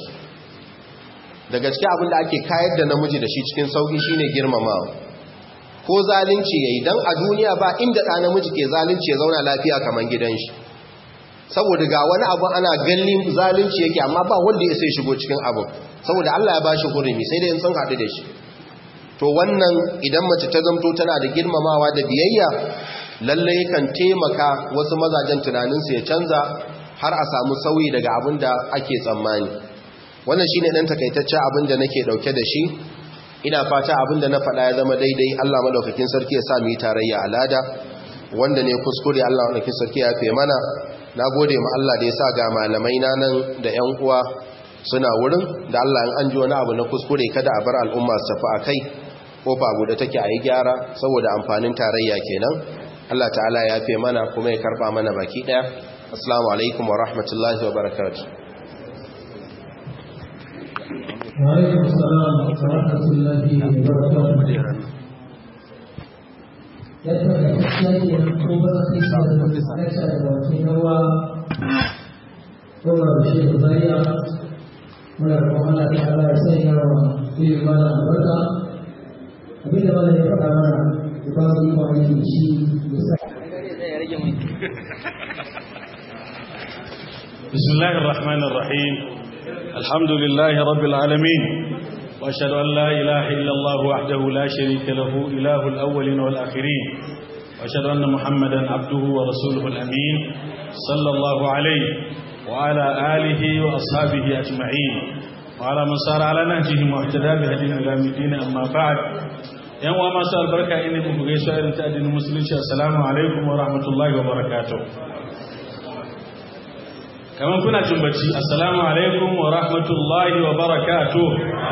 daga cikin abin da ake kayar da namiji da shi cikin sauki shine girmamawa ko zalunci yayi dan a duniya ba inda ɗa namiji ke zalunci ya zauna lafiya kamar gidan shi saboda ga wani abu ana ganin zalunci yake amma ba wanda ya sai shigo cikin abu saboda Allah ya bashi hurumi sai dai in sun haɗu da shi to wannan idan mace ta zamto tana da girmamawa da biyayya lalle kan taimaka wasu mazajen tunaninsu ya canza har a samu sauyi daga abin da ake tsammani wannan shine dan takaitacce abin da nake dauke da shi ina fata abin da na faɗa ya zama daidai Allah madaukakin sarki ya sa mu yi tarayya alada wanda ne kuskure Allah madaukakin sarki ya fe mana nagode ma Allah da ya sa ga malamai na nan da ƴan uwa suna wurin da Allah in an ji wani abu na kuskure kada a bar al'umma su tafi akai kofa buɗe take a yi gyara saboda amfanin tarayya kenan Allah ta'ala ya fe mana kuma ya karba mana baki ɗaya assalamu alaikum wa rahmatullahi wa barakatuh وعليكم السلام ورحمة الله وبركاته yadda da kasance ko ba za su yi da kashe da wakil yawa kuma da shi da zariya muna da kuma Allah ta ala ya sai yawa ilimin mana albarka abin da mana ya faɗa mana da ba su yi kwanaki da shi da sa بسم الله الرحمن الرحيم الحمد لله رب العالمين وأشهد أن لا إله إلا الله وحده لا شريك له إله الأولين والآخرين وأشهد أن محمدا عبده ورسوله الأمين صلى الله عليه وعلى آله وأصحابه أجمعين وعلى من صار على نهجهم واهتدى بهديهم إلى الدين أما بعد yan uwa masu albarka ina muku gaisuwa irin ta addinin musulunci assalamu alaikum wa rahmatullahi wa barakatuh kamar kuna jin bacci assalamu alaikum wa rahmatullahi wa barakatuh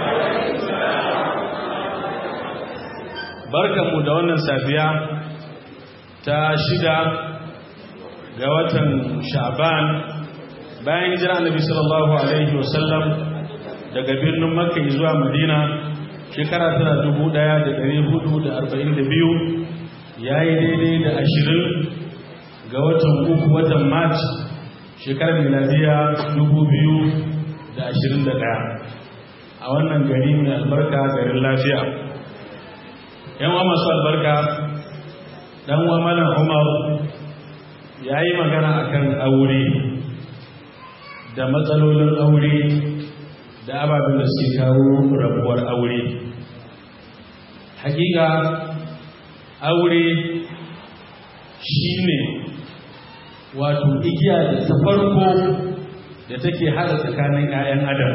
barkanmu da wannan safiya ta shida ga watan sha'ban bayan hijira annabi sallallahu alaihi wasallam daga birnin makka zuwa madina shekara tana dubu ɗaya da ɗari hudu da arba'in da biyu ya yi daidai da ashirin ga watan uku watan march shekarar miladiya dubu biyu da ashirin da ɗaya a wannan gari mai albarka garin lafiya yan wa masu albarka ɗan wa malam umar ya yi magana akan aure da matsalolin aure da ababen da suke kawo rabuwar aure hakika aure shine wato igiya da ta farko da take hada tsakanin 'ya'yan adam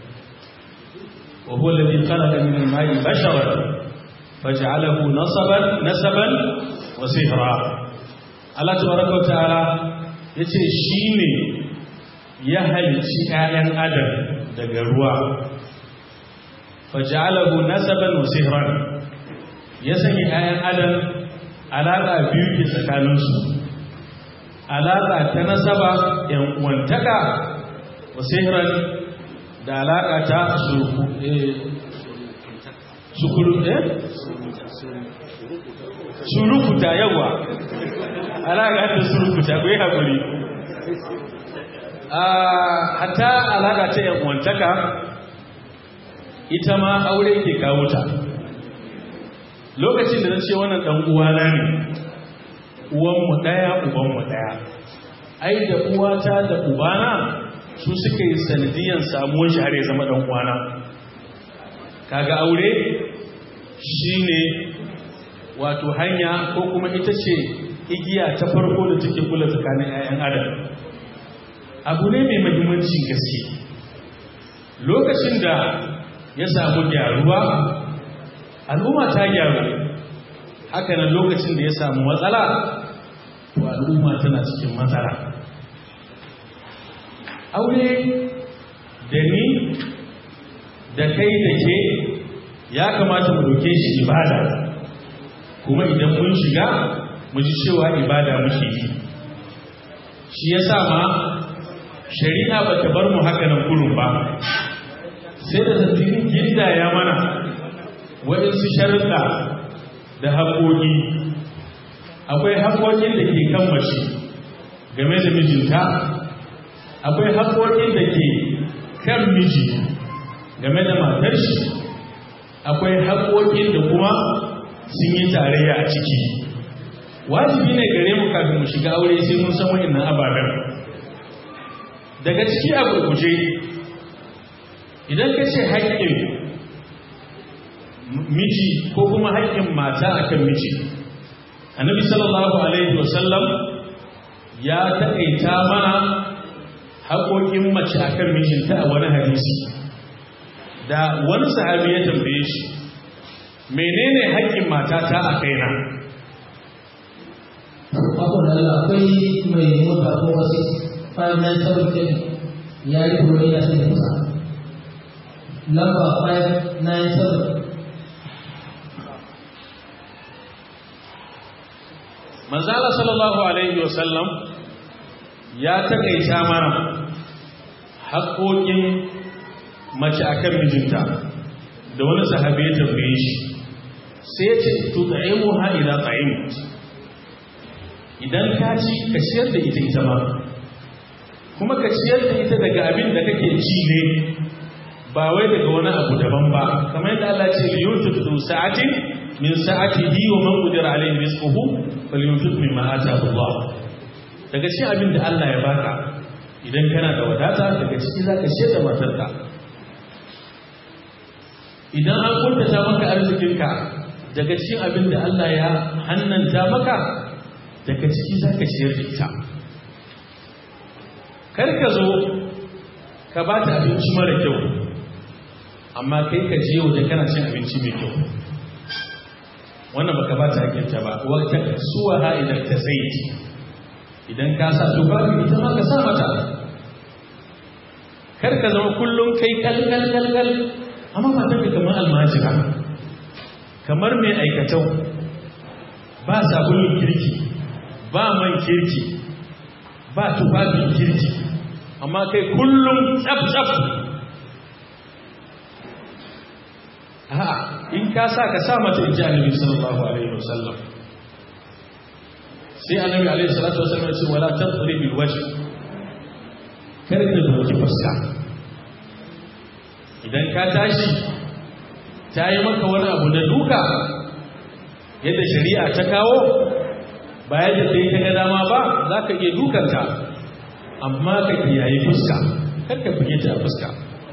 wa huwa alladhi khalaqa min al-ma'i basharan faj'alahu nasaban nasaban wa sihra Allah tabaraka wa ta'ala yace shine ya halicci 'ya'yan adam daga ruwa faj'alahu nasaban wa sihran ya sanya 'ya'yan adam alaka biyu ke tsakaninsu alaka ta nasaba yan uwantaka wa sihran da alaka ta surku sukuru eh surukuta yawa alaka ta surukuta ku yi haƙuri hatta alaƙa ta yan'uwantaka ita ma aure ke kawo ta lokacin da na ce wannan ɗan uwana ne uwanmu ɗaya ubanmu ɗaya ai da uwata da ubana su suka yi sanadiyan samuwar shi har ya zama ɗan uwana kaga aure shine wato hanya ko kuma ita ce igiya ta farko da take kula tsakanin 'ya'yan adam abu ne mai mahimmanci gaske lokacin da ya samu gyaruwa al'umma ta gyaru hakanan lokacin da ya samu matsala to al'umma tana cikin matsala aure da ni da kai da ke ya kamata mu doke shi ibada kuma idan mun shiga mu ji cewa ibada muke yi shi ya sa ma shari'a ba ta bar mu haka nan kurun ba sai da zattirin ginda ya mana waɗansu sharuɗa da haƙoƙi akwai haƙoƙin da ke kan mace game da mijinta akwai haƙoƙin da ke kan miji game da matar shi akwai haƙoƙin da kuma sun yi tarayya a ciki wajibi ne gare mu kafin mu shiga aure sai mun san wa'annan ababen daga ciki a gurguje idan ka ce haƙƙin miji ko kuma haƙƙin mata akan miji annabi sallallahu alaihi wasallam ya taƙaita mana haƙoƙin mace akan mijinta a wani hadisi da wani sahabi ya tambaye shi menene haƙƙin matata a kaina akwai mai mota ko wasu five nine seven seven ya yi kuro ya sai da kusa lamba five nine seven manzala sallallahu alaihi wasallam ya takaita mana haƙoƙin mace akan mijinta da wani sahabi ya tambaye shi sai ya ce tutaimu ha ila ta'im idan ka ci ka ciyar da ita ita ma kuma ka ciyar da ita daga abin da kake ci ne ba wai daga wani abu daban ba kamar yadda Allah ce liyunfiq du sa'atin min sa'atihi wa man qadira alayhi rizquhu falyunfiq mimma ataahu Allah daga cikin abin da Allah ya baka idan kana da wadata daga ciki zaka ciyar da matarka idan an kuntata maka arzikinka daga cikin abin da Allah ya hannanta maka daga ciki za ka ciyar da ita kar ka zo ka ba ta abinci mara kyau amma kai ka je waje kana cin abinci mai kyau wannan baka ba ta hakinta ba wata suwa ha idan ta zaiti idan ka sa tufafi ita ma ka sa mata kar ka zama kullum kai kalkal kalkal amma matan ka kamar almajira kamar mai aikatau ba sabulun kirki ba man kirki ba tufafin kirki amma kai kullum tsaf-tsaf a'a in ka sa ka sa mata in ji annabi sallallahu alaihi wasallam sai annabi alaihi salatu wasallam ya ce wala tadri bil wajh kar ka doki fuska idan ka tashi ta yi maka wani abu na duka yadda shari'a ta kawo ba yadda sai ta ga dama ba za ka iya dukanta amma ka kiyaye fuska kar ka fige ta fuska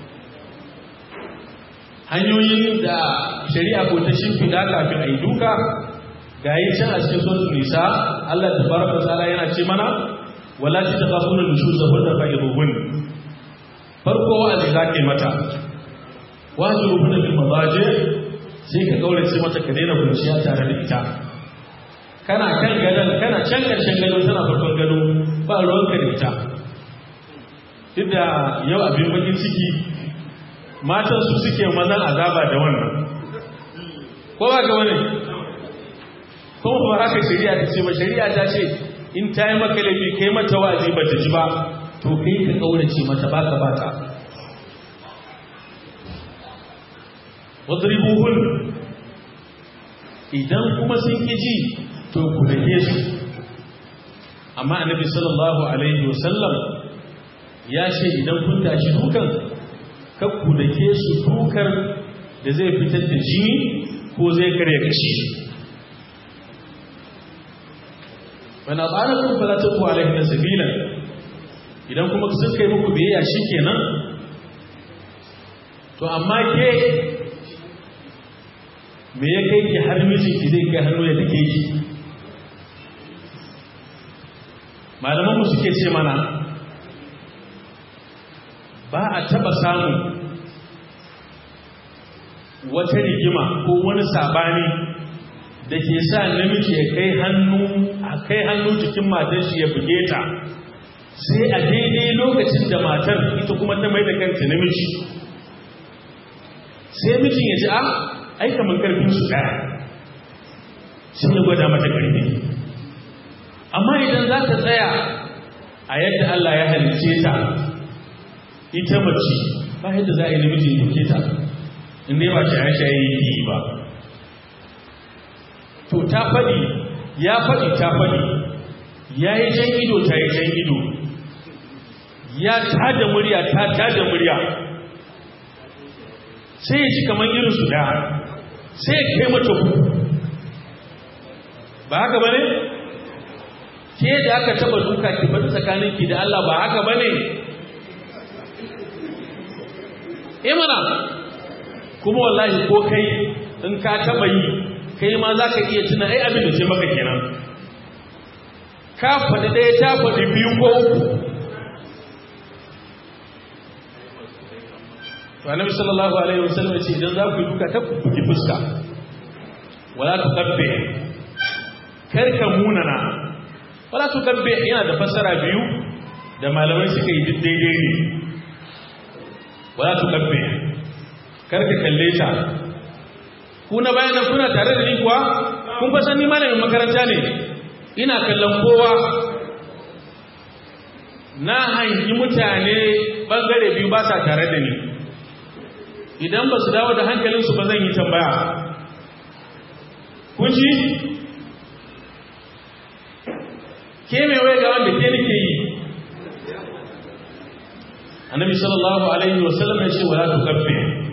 hanyoyin da shari'a ko ta shimfiɗa kafin a yi duka ga yi can a cikin sosu nisa Allah ta baraka tsala yana ce mana wala ta taɓa kuna nushu zaɓar da fa'iruhun farko wa'azi za ka yi mata wa'azi rufin da mazaje sai ka kaurace mata ka daina kunciya tare da ita kana kan gadon kana can ƙarshen gado tana farkon gado ba ruwanka da ita duk da yau abin bakin ciki matan su suke mazan azaba da wannan ko ba ga wani kuma ba haka shari'a ta ce ba shari'a ta ce in ta yi maka laifi kai mata wazi ba ta ji ba to kai ka kaurace mata ba ka bata wadribuhun idan kuma sun ki ji to ku dake su amma annabi sallallahu alaihi wasallam ya ce idan kun tashi dukan kakku da ke su dukar da zai fitar da jini ko zai karya kashi bana tsarakun falatun ku alaihi na sabila idan kuma sun kai muku biyayya shi kenan to amma ke me ya kai ki har mijinki zai kai hannu ya take ki malamanmu suke ce mana ba a taba samun wata rigima ko wani sabani da ke sa namiji ya kai hannu a kai hannu jikin matar shi ya buge ta sai a daidai lokacin da matar ita kuma ta mai da kanta namiji sai mijin ya ji a ai kamar karfin su daya sun ya gwada mata karfi amma idan za ta tsaya a yadda Allah ya halice ta ita mace ba yadda za a yi namijin duke ta inda ba shaye-shaye yi ba to ta faɗi ya faɗi ta faɗi ya yi jan ido ta yi jan ido ya tada murya ta tada murya sai ya ci kamar irin su da sai ya kai mata ku ba haka ba ne? ke da aka taba duka ki bata tsakaninki da Allah ba haka ba ne? imana kuma wallahi ko kai in ka taba yi kai ma za ka iya tuna ai abin da ce maka kenan ka faɗi ɗaya ta faɗi biyu ko uku to annabi sallallahu alaihi wasallam ya ce idan za ku yi duka ta buki fuska wala tu kabbe karka munana wala tu kabbe yana da fassara biyu da malamai suka yi daidai ne wala tu kabbe karka kalle ta ku na bayan nan kuna tare da ni kuwa kun fa san ni malamin makaranta ne ina kallon kowa na hangi mutane bangare biyu ba sa tare da ni idan ba su dawo da hankalinsu ba zan yi tambaya kun ji ke mai wai ga wanda ke nake yi annabi sallallahu alaihi wasallam ya ce wala tukaffe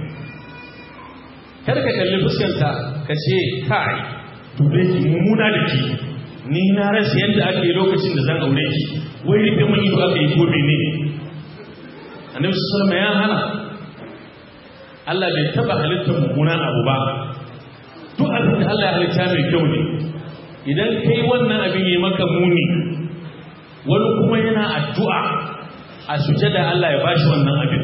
kar ka kalli fuskanta ka ce kai dube ki mummuna da ki ni na rasa yadda ake lokacin da zan aure ki wai rufe mun ido aka yi gobe ne annabi sallallahu alaihi ya hana Allah bai taba halittar mummunan abu ba duk abin da Allah ya halitta mai kyau ne idan kai wannan abin yi maka muni wani kuma yana addu'a a sujada Allah ya bashi wannan abin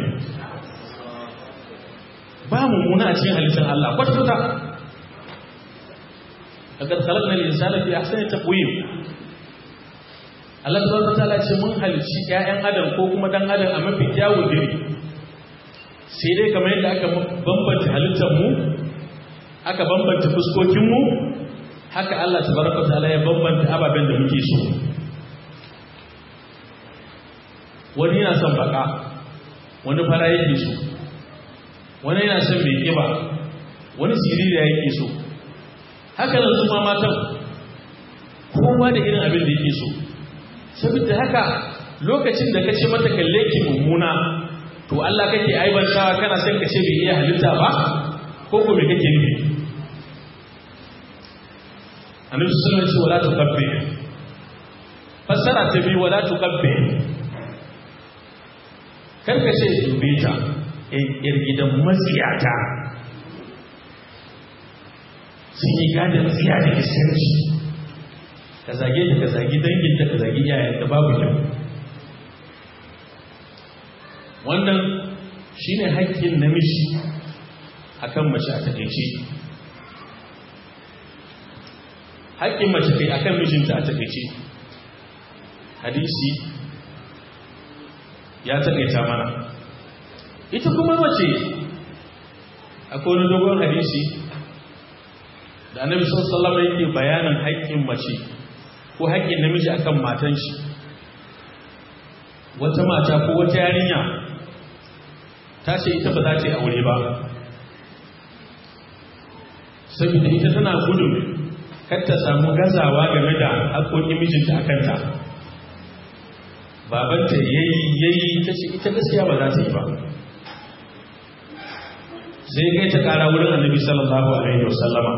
ba mummuna a cikin halittar Allah kwata-kwata agar khalaqna al-insana fi ahsani taqwim Allah subhanahu wataala ce mun halicci ƴaƴan adam ko kuma dan adam a mafi kyawun diri sai dai kamar yadda aka bambanta halittar mu aka bambanta fuskokin mu haka Allah tabaraka wataala ya bambanta ababen da muke so wani yana son baka wani fara yake so wani yana son mai kiba wani siririya yake so haka nan su ma matan kowa da irin abin da yake so saboda haka lokacin da kace mata kalle ki mummuna to Allah kake aibantawa kana son kace bai iya halitta ba ko ko me kake nufi Annabi sallallahu alaihi wasallam wala tukabbi fassara ta bi wala tukabbi kar ka ce dube ta yar gidan matsiyata sun yi gadon tsiya da iskanci ka zage ta ka zagi danginta ka zagi yayanta babu kyau wannan shine haƙƙin namiji akan mace a takaice haƙƙin mace kai akan mijinta a takaice hadisi ya takaita mana ita kuma mace akwai wani dogon hadisi da annabi sallallahu alaihi yake bayanin haƙƙin mace ko haƙƙin namiji akan matan shi wata mata ko wata yarinya ta ce ita ba za ta yi aure ba saboda ita tana gudun kar ta samu gazawa game da haƙoƙin mijinta a kanta babanta yayi yayi ta ce ita gaskiya ba za ta yi ba sai kai ta ƙara wurin annabi sallallahu alaihi wasallama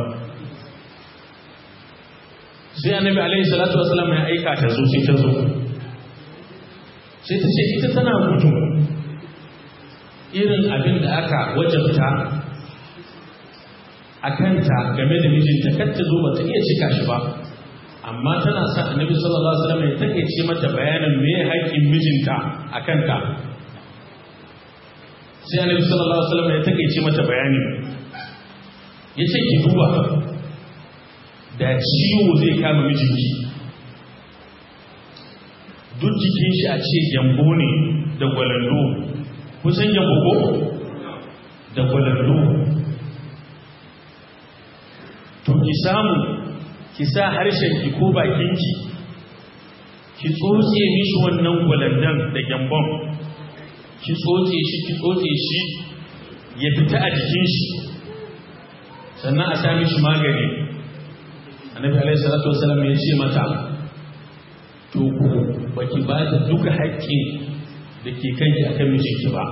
sai annabi alaihi salatu wasallam ya aika ta zo sai ta zo sai ta ce ita tana gudu irin abin da aka wajabta a kanta game da mijinta kar ta zo ba ta iya cika shi ba amma tana sa annabi sallallahu alaihi wasallam ya takeice mata bayanin me haƙƙin mijinta a kanta sai annabi sallallahu alaihi wasallam ya takeice mata bayani yace ki duba da ciwo zai kama mijinki duk jikin shi a ce gyambo ne da gwalando kusan gyambo ko da gwalando to ki samu ki sa harshenki ko bakinki ki tsotse mishi wannan gwalandan da gyambon ki tsotse shi ki tsotse shi ya fita a jikin shi sannan a sami shi magani annabi alaihi salatu wasallam ya ce mata to ku baki ba da duka haƙƙin da ke kanki akan mijinki ba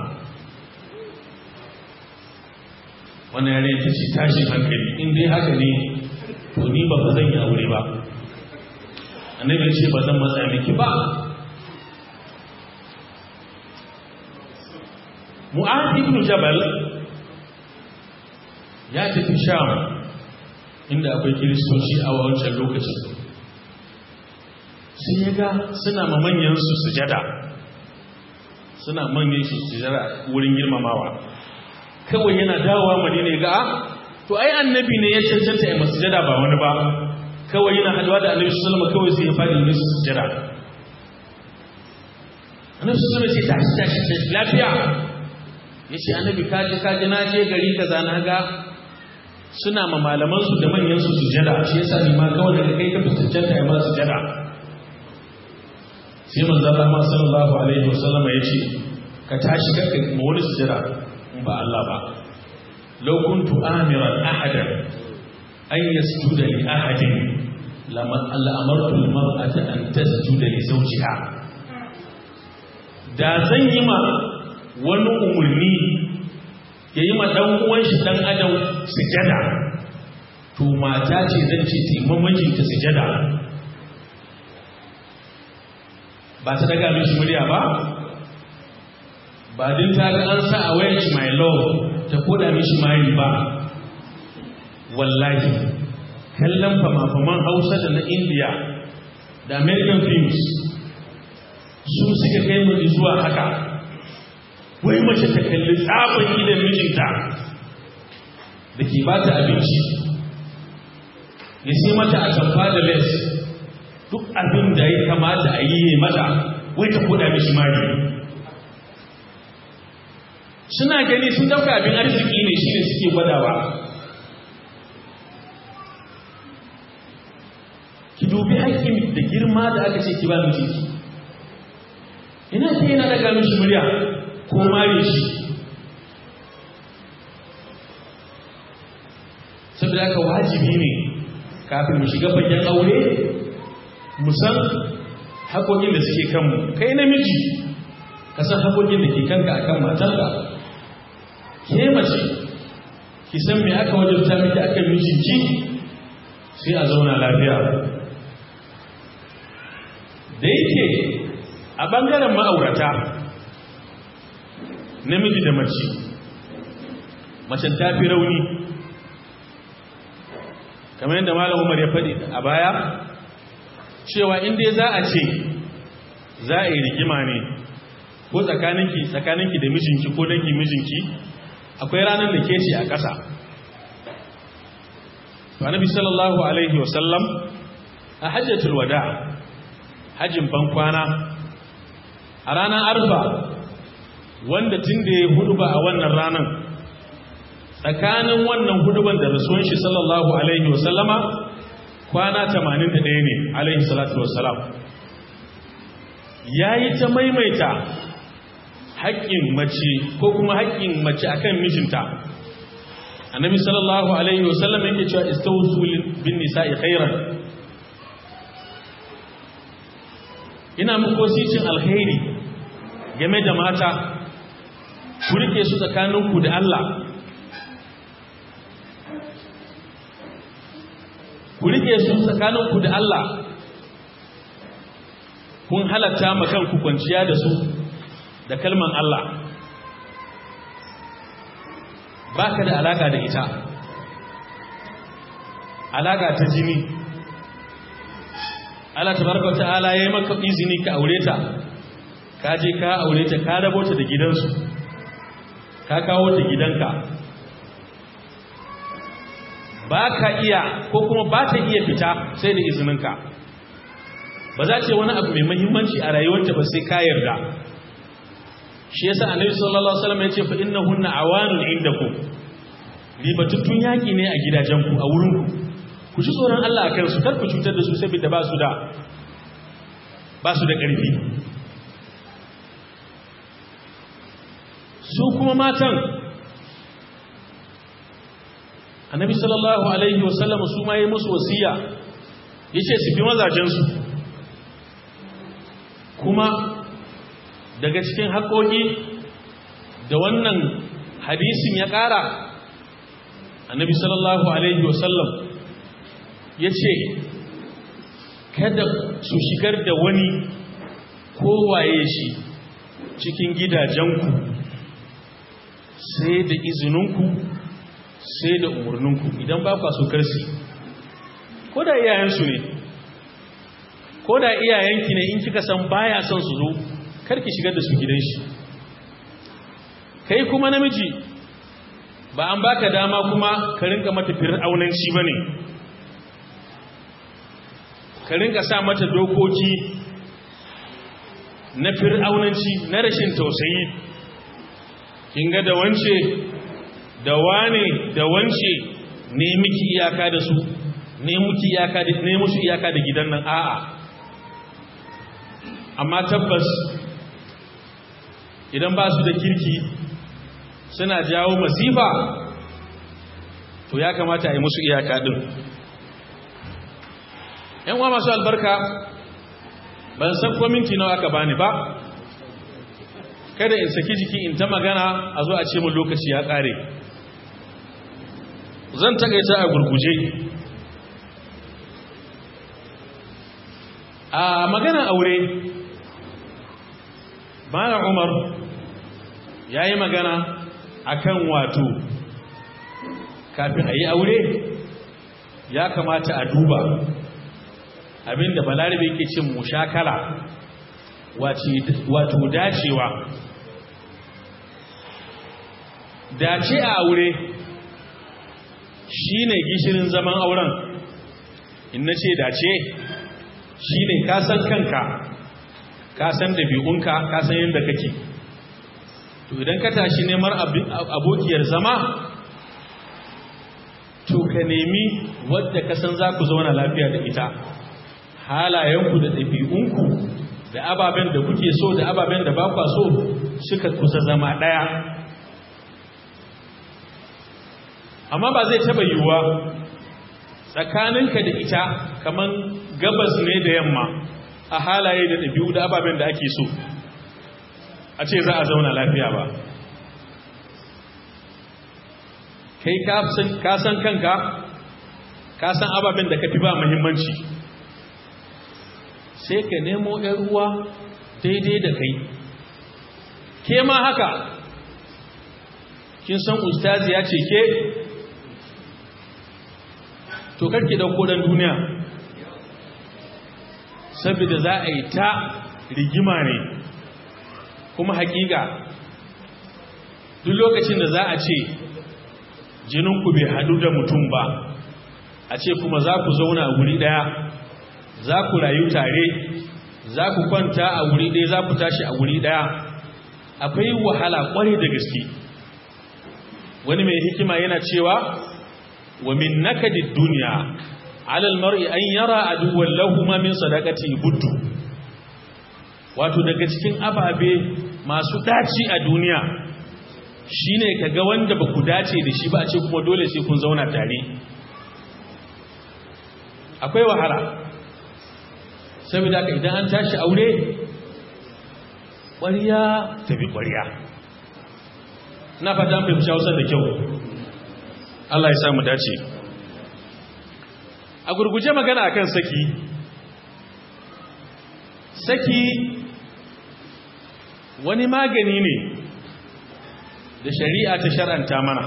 wannan yare ta ce tashin hankali in dai haka ne to ni ba zan yi aure ba annabi ya ce ba zan matsa miki ba mu'ad ibn jabal ya tafi sham inda akwai kiristoci a wancan lokacin sun yi ga suna ma manyansu sujada suna manyan su sujada wurin girmamawa kawai yana dawowa madina ga to ai annabi ne ya cancanta ya masujada ba wani ba kawai yana haduwa da annabi sallama kawai sai ya fadi ne su sujada annabi sallama ce tashi tashi tashi lafiya ya ce annabi kaji kaji na je gari kaza na ga suna ma malamansu da manyansu sujada shi yasa ni ma kawai daga kai ka fi sujada ya ma sujada sai manzo Allah ma sallallahu alaihi wasallam ya ce ka tashi ka kai ma wani sujada in ba Allah ba law kuntu amiran ahadan an yasjuda li ahadin lama Allah amartu al-mar'ata an tasjuda li zawjiha da zan yi ma wani umurni ya yi ma dan uwan shi dan adam sujada to mata ce zan ce taimamakin ta sujada ba ta daga mishi murya ba ba din ta ga an sa a wayan shi my love ta koda mishi mari ba wallahi kallon fama-faman hausa da na india da american films su suka kai mu zuwa haka wai mace ta kalli tsafin idan mijinta da ke ba ta abinci ya sai mata a tamfa da les duk abin da ya kamata a yi mata wai ta koda mishi mari suna gani sun dauka abin arziki ne shi ne suke gwadawa ki dubi haƙƙin da girma da aka ce ki ba mijinki ina ce yana daga mishi murya ko mare shi saboda haka wajibi ne kafin mu shiga bakin aure mu san haƙoƙin da suke kanmu kai namiji ka san haƙoƙin da ke kanka akan matarka ke mace ki san me aka wajabta miki akan mijinki sai a zauna lafiya da yake a ɓangaren ma'aurata namiji da mace macen ta fi rauni kamar yadda malam umar ya faɗi a baya cewa inda za a ce za a yi rigima ne ko tsakaninki tsakaninki da mijinki ko dangi mijinki akwai ranar da ke ce a ƙasa to annabi sallallahu alaihi wasallam a hajjatul wada hajjin ban kwana a ranar arfa wanda tun da ya hudu ba a wannan ranar tsakanin wannan huduban da rasuwan shi sallallahu alaihi wasallama kwana 81 ne alaihi salatu wasalam ya yi ta maimaita haƙƙin mace ko kuma haƙƙin mace akan mijinta annabi sallallahu alaihi wasallam yake cewa istawsu bin nisa'i khairan ina muku wasicin alkhairi game da mata ku rike su tsakaninku da Allah ku rike su tsakaninku da Allah kun halatta ma kanku kwanciya da su da kalman Allah baka da alaka da ita alaka ta jini Allah tabaraka wa ta'ala yayi maka izini ka aure ta ka je ka aure ta ka rabo ta da gidansu ka kawo ta gidanka ba ka iya ko kuma ba ta iya fita sai da izininka ba za ce wani abu mai mahimmanci a rayuwarta ba sai ka yarda shi yasa annabi sallallahu alaihi wasallam ya ce fa innahunna awanun indakum ribatuttun yaki ne a gidajenku a wurinku ku ji tsoron Allah akan su kar ku cutar da su saboda ba su da ba su da ƙarfi su kuma matan annabi sallallahu alaihi wasallam su ma yi musu wasiya yace su bi mazajensu kuma daga cikin haƙoƙi da wannan hadisin ya ƙara annabi sallallahu alaihi wasallam ya ce kada su shigar da wani kowaye shi cikin gidajenku sai da izininku sai da umarninku idan ba kwa so karsi ko da iyayensu ne ko da iyayenki ne in kika san baya son su zo karki shigar da su gidan shi kai kuma namiji ba an baka dama kuma ka rinka mata fir'aunanci bane ka rinka sa mata dokoki na fir'aunanci na rashin tausayi kin ga da wance da wane da wance ne miki iyaka da su ne muki iyaka da ne musu iyaka da gidan nan a'a amma tabbas idan ba su da kirki suna jawo masifa to ya kamata a yi musu iyaka din yan uwa masu albarka ban san ko minti nawa aka bani ba kada in saki jiki in ta magana a zo a ce mun lokaci ya kare zan takaita a gurguje a magana aure bayan umar ya yi magana akan wato kafin a yi aure ya kamata a duba abinda balarabe yake cin mushakala wato dacewa dace a aure shi ne gishirin zaman auren in na ce dace shi ne kasan kanka kasan dabi'unka kasan yadda kake to idan ka tashi neman abokiyar zama to ka nemi wadda kasan za ku zauna lafiya da ita halayenku da ɗabi'unku da ababen da kuke so da ababen da ba kwa so suka kusa zama ɗaya amma ba zai taba yiwuwa tsakaninka da ita kamar gabas ne da yamma a halaye da ɗabi'u da ababen da ake so a ce za a zauna lafiya ba kai ka san kanka ka san ababen da ka fi ba muhimmanci sai ka nemo ‘yan ruwa daidai da kai ke ma haka kin san ustazi ya ce ke to karki dauko dan duniya saboda za a yi ta rigima ne kuma hakika duk lokacin da za a ce jininku bai hadu da mutum ba a ce kuma za ku zauna a wuri daya za ku rayu tare za ku kwanta a wuri daya za ku tashi a wuri daya akwai wahala kwarai da gaske wani mai hikima yana cewa wa min nakadid dunya ala almar'i an yara aduwwan lahu ma min sadaqati buddu wato daga cikin ababe masu daci a duniya shine kaga wanda baku dace da shi ba a ce kuma dole sai kun zauna tare akwai wahala saboda haka idan an tashi aure ƙwariya tafi ƙwariya na fata an fahimci hausar da kyau Allah ya samu dace a gurguje magana akan saki saki wani magani ne da shari'a ta shar'anta mana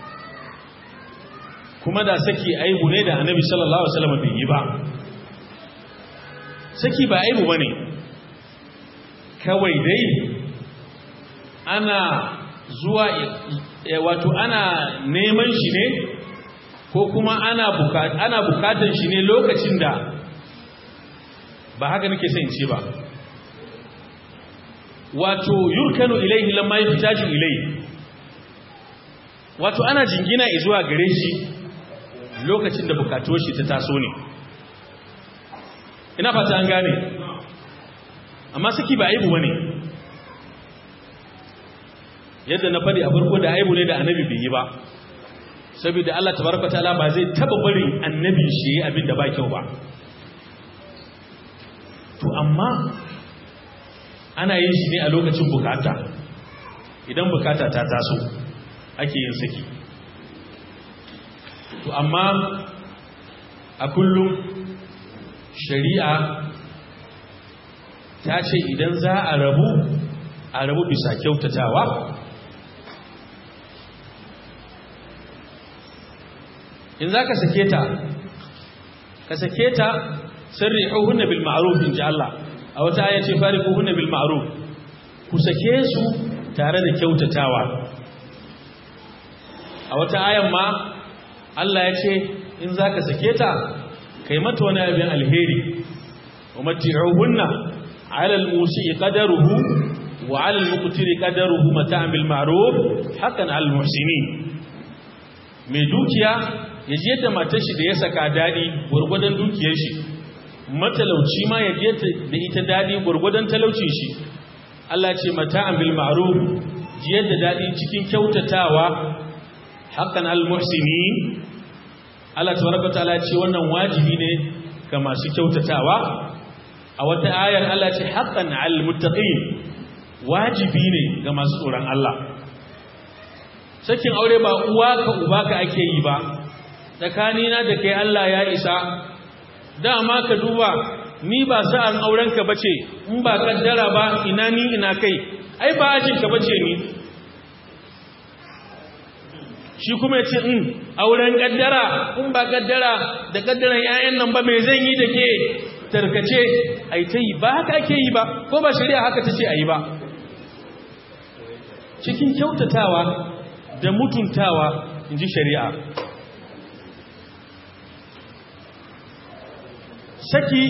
kuma da saki aibu ne da annabi sallallahu alaihi wasallam bai yi ba saki ba aibu bane kawai dai ana zuwa wato ana neman shi ne ko kuma ana ana bukatar shi ne lokacin da ba haka nake sai in ce ba wato yurkanu ilaihi lamma yahtaju ilaihi wato ana jingina zuwa gare shi lokacin da bukatuwar shi ta taso ne ina fata an gane amma saki ba aibu bane yadda na faɗi a farko da aibu ne da annabi bai yi ba saboda Allah tabaraka ta'ala ba zai taba barin annabi shi abin da ba kyau ba to amma ana yin shi ne a lokacin bukata idan bukata ta taso ake yin saki to amma a kullum shari'a ta ce idan za a rabu a rabu bisa kyautatawa in za ka sake ta ka sake ta sirri hunna bil ma'ruf in ji Allah a wata aya ce fari hunna bil ma'ruf ku sake su tare da kyautatawa a wata ayan ma Allah ya ce in za ka sake ta kai mata wani abin alheri wa mati'uhunna ala al-musi'i qadaruhu wa ala al-muqtiri qadaruhu mata'an bil ma'ruf haqqan 'ala al-muhsinin mai dukiya ya je da matar shi da ya saka dadi gurgudan dukiyar shi matalauci ma ya je da ita dadi gurgudan talaucin shi Allah ce mata'an bil ma'ruf je da dadi cikin kyautatawa haqqan 'ala al-muhsinin Allah tabaraka ta'ala ce wannan wajibi ne ga masu kyautatawa a wata ayar Allah ce haqqan 'alal muttaqin wajibi ne ga masu tsoron Allah sakin aure ba uwa ka uba ka ake yi ba tsakanina da kai Allah ya isa dama ka duba ni ba sa'an auren ka bace in ba kaddara ba ina ni ina kai ai ba ajin ka bace ni shi kuma ya ce in auren kaddara in ba kaddara da kaddaran 'ya'yan nan ba mai zan yi da ke tarkace ai ta yi ba haka ake yi ba ko ba shari'a haka ta ce a yi ba cikin kyautatawa da mutuntawa in ji shari'a saki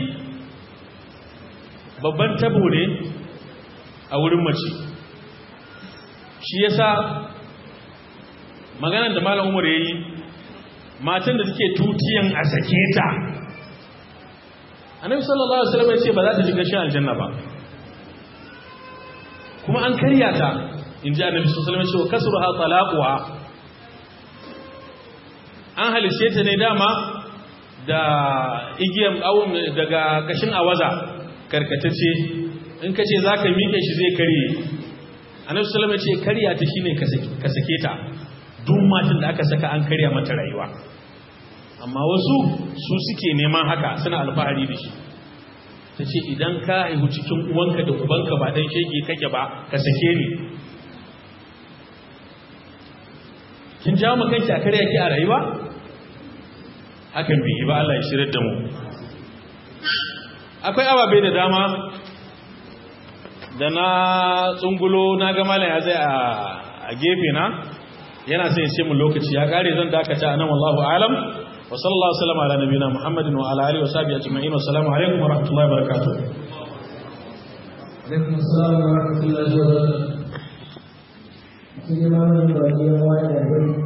babban tabo ne a wurin mace shi yasa maganar da malam umar ya yi matan da suke tutiyan a sake ta annabi sallallahu alaihi wasallam ya ce ba za ta ji gashin aljanna ba kuma an karya ta in ji annabi sallallahu alaihi wasallam ya ce wa kasruha talaquha an halice ta ne dama da igiyan awon daga kashin awaza karkatacce in ka ce za ka miƙe shi zai karye annabi sallallahu alaihi wasallam ya ce karya ta shine ka sake ta duk matan da aka saka an karya mata rayuwa amma wasu su suke neman haka suna alfahari da shi ta ce idan ka haihu cikin uwanka da ubanka ba dan shege kake ba ka sake ni kin jawo makanki a karya ki a rayuwa hakan bai yi ba Allah ya shirar da mu akwai ababe da dama da na tsungulo na ga malam ya zai a gefe na yana sai ce mu lokaci ya kare zan dakata anan wallahu alam wa sallallahu alaihi wasallam ala nabiyina muhammadin wa ala alihi wa sahbihi ajma'in wa assalamu alaikum wa rahmatullahi wa barakatuh alaikum assalam wa rahmatullahi wa barakatuh cikin malamin da ke yawa da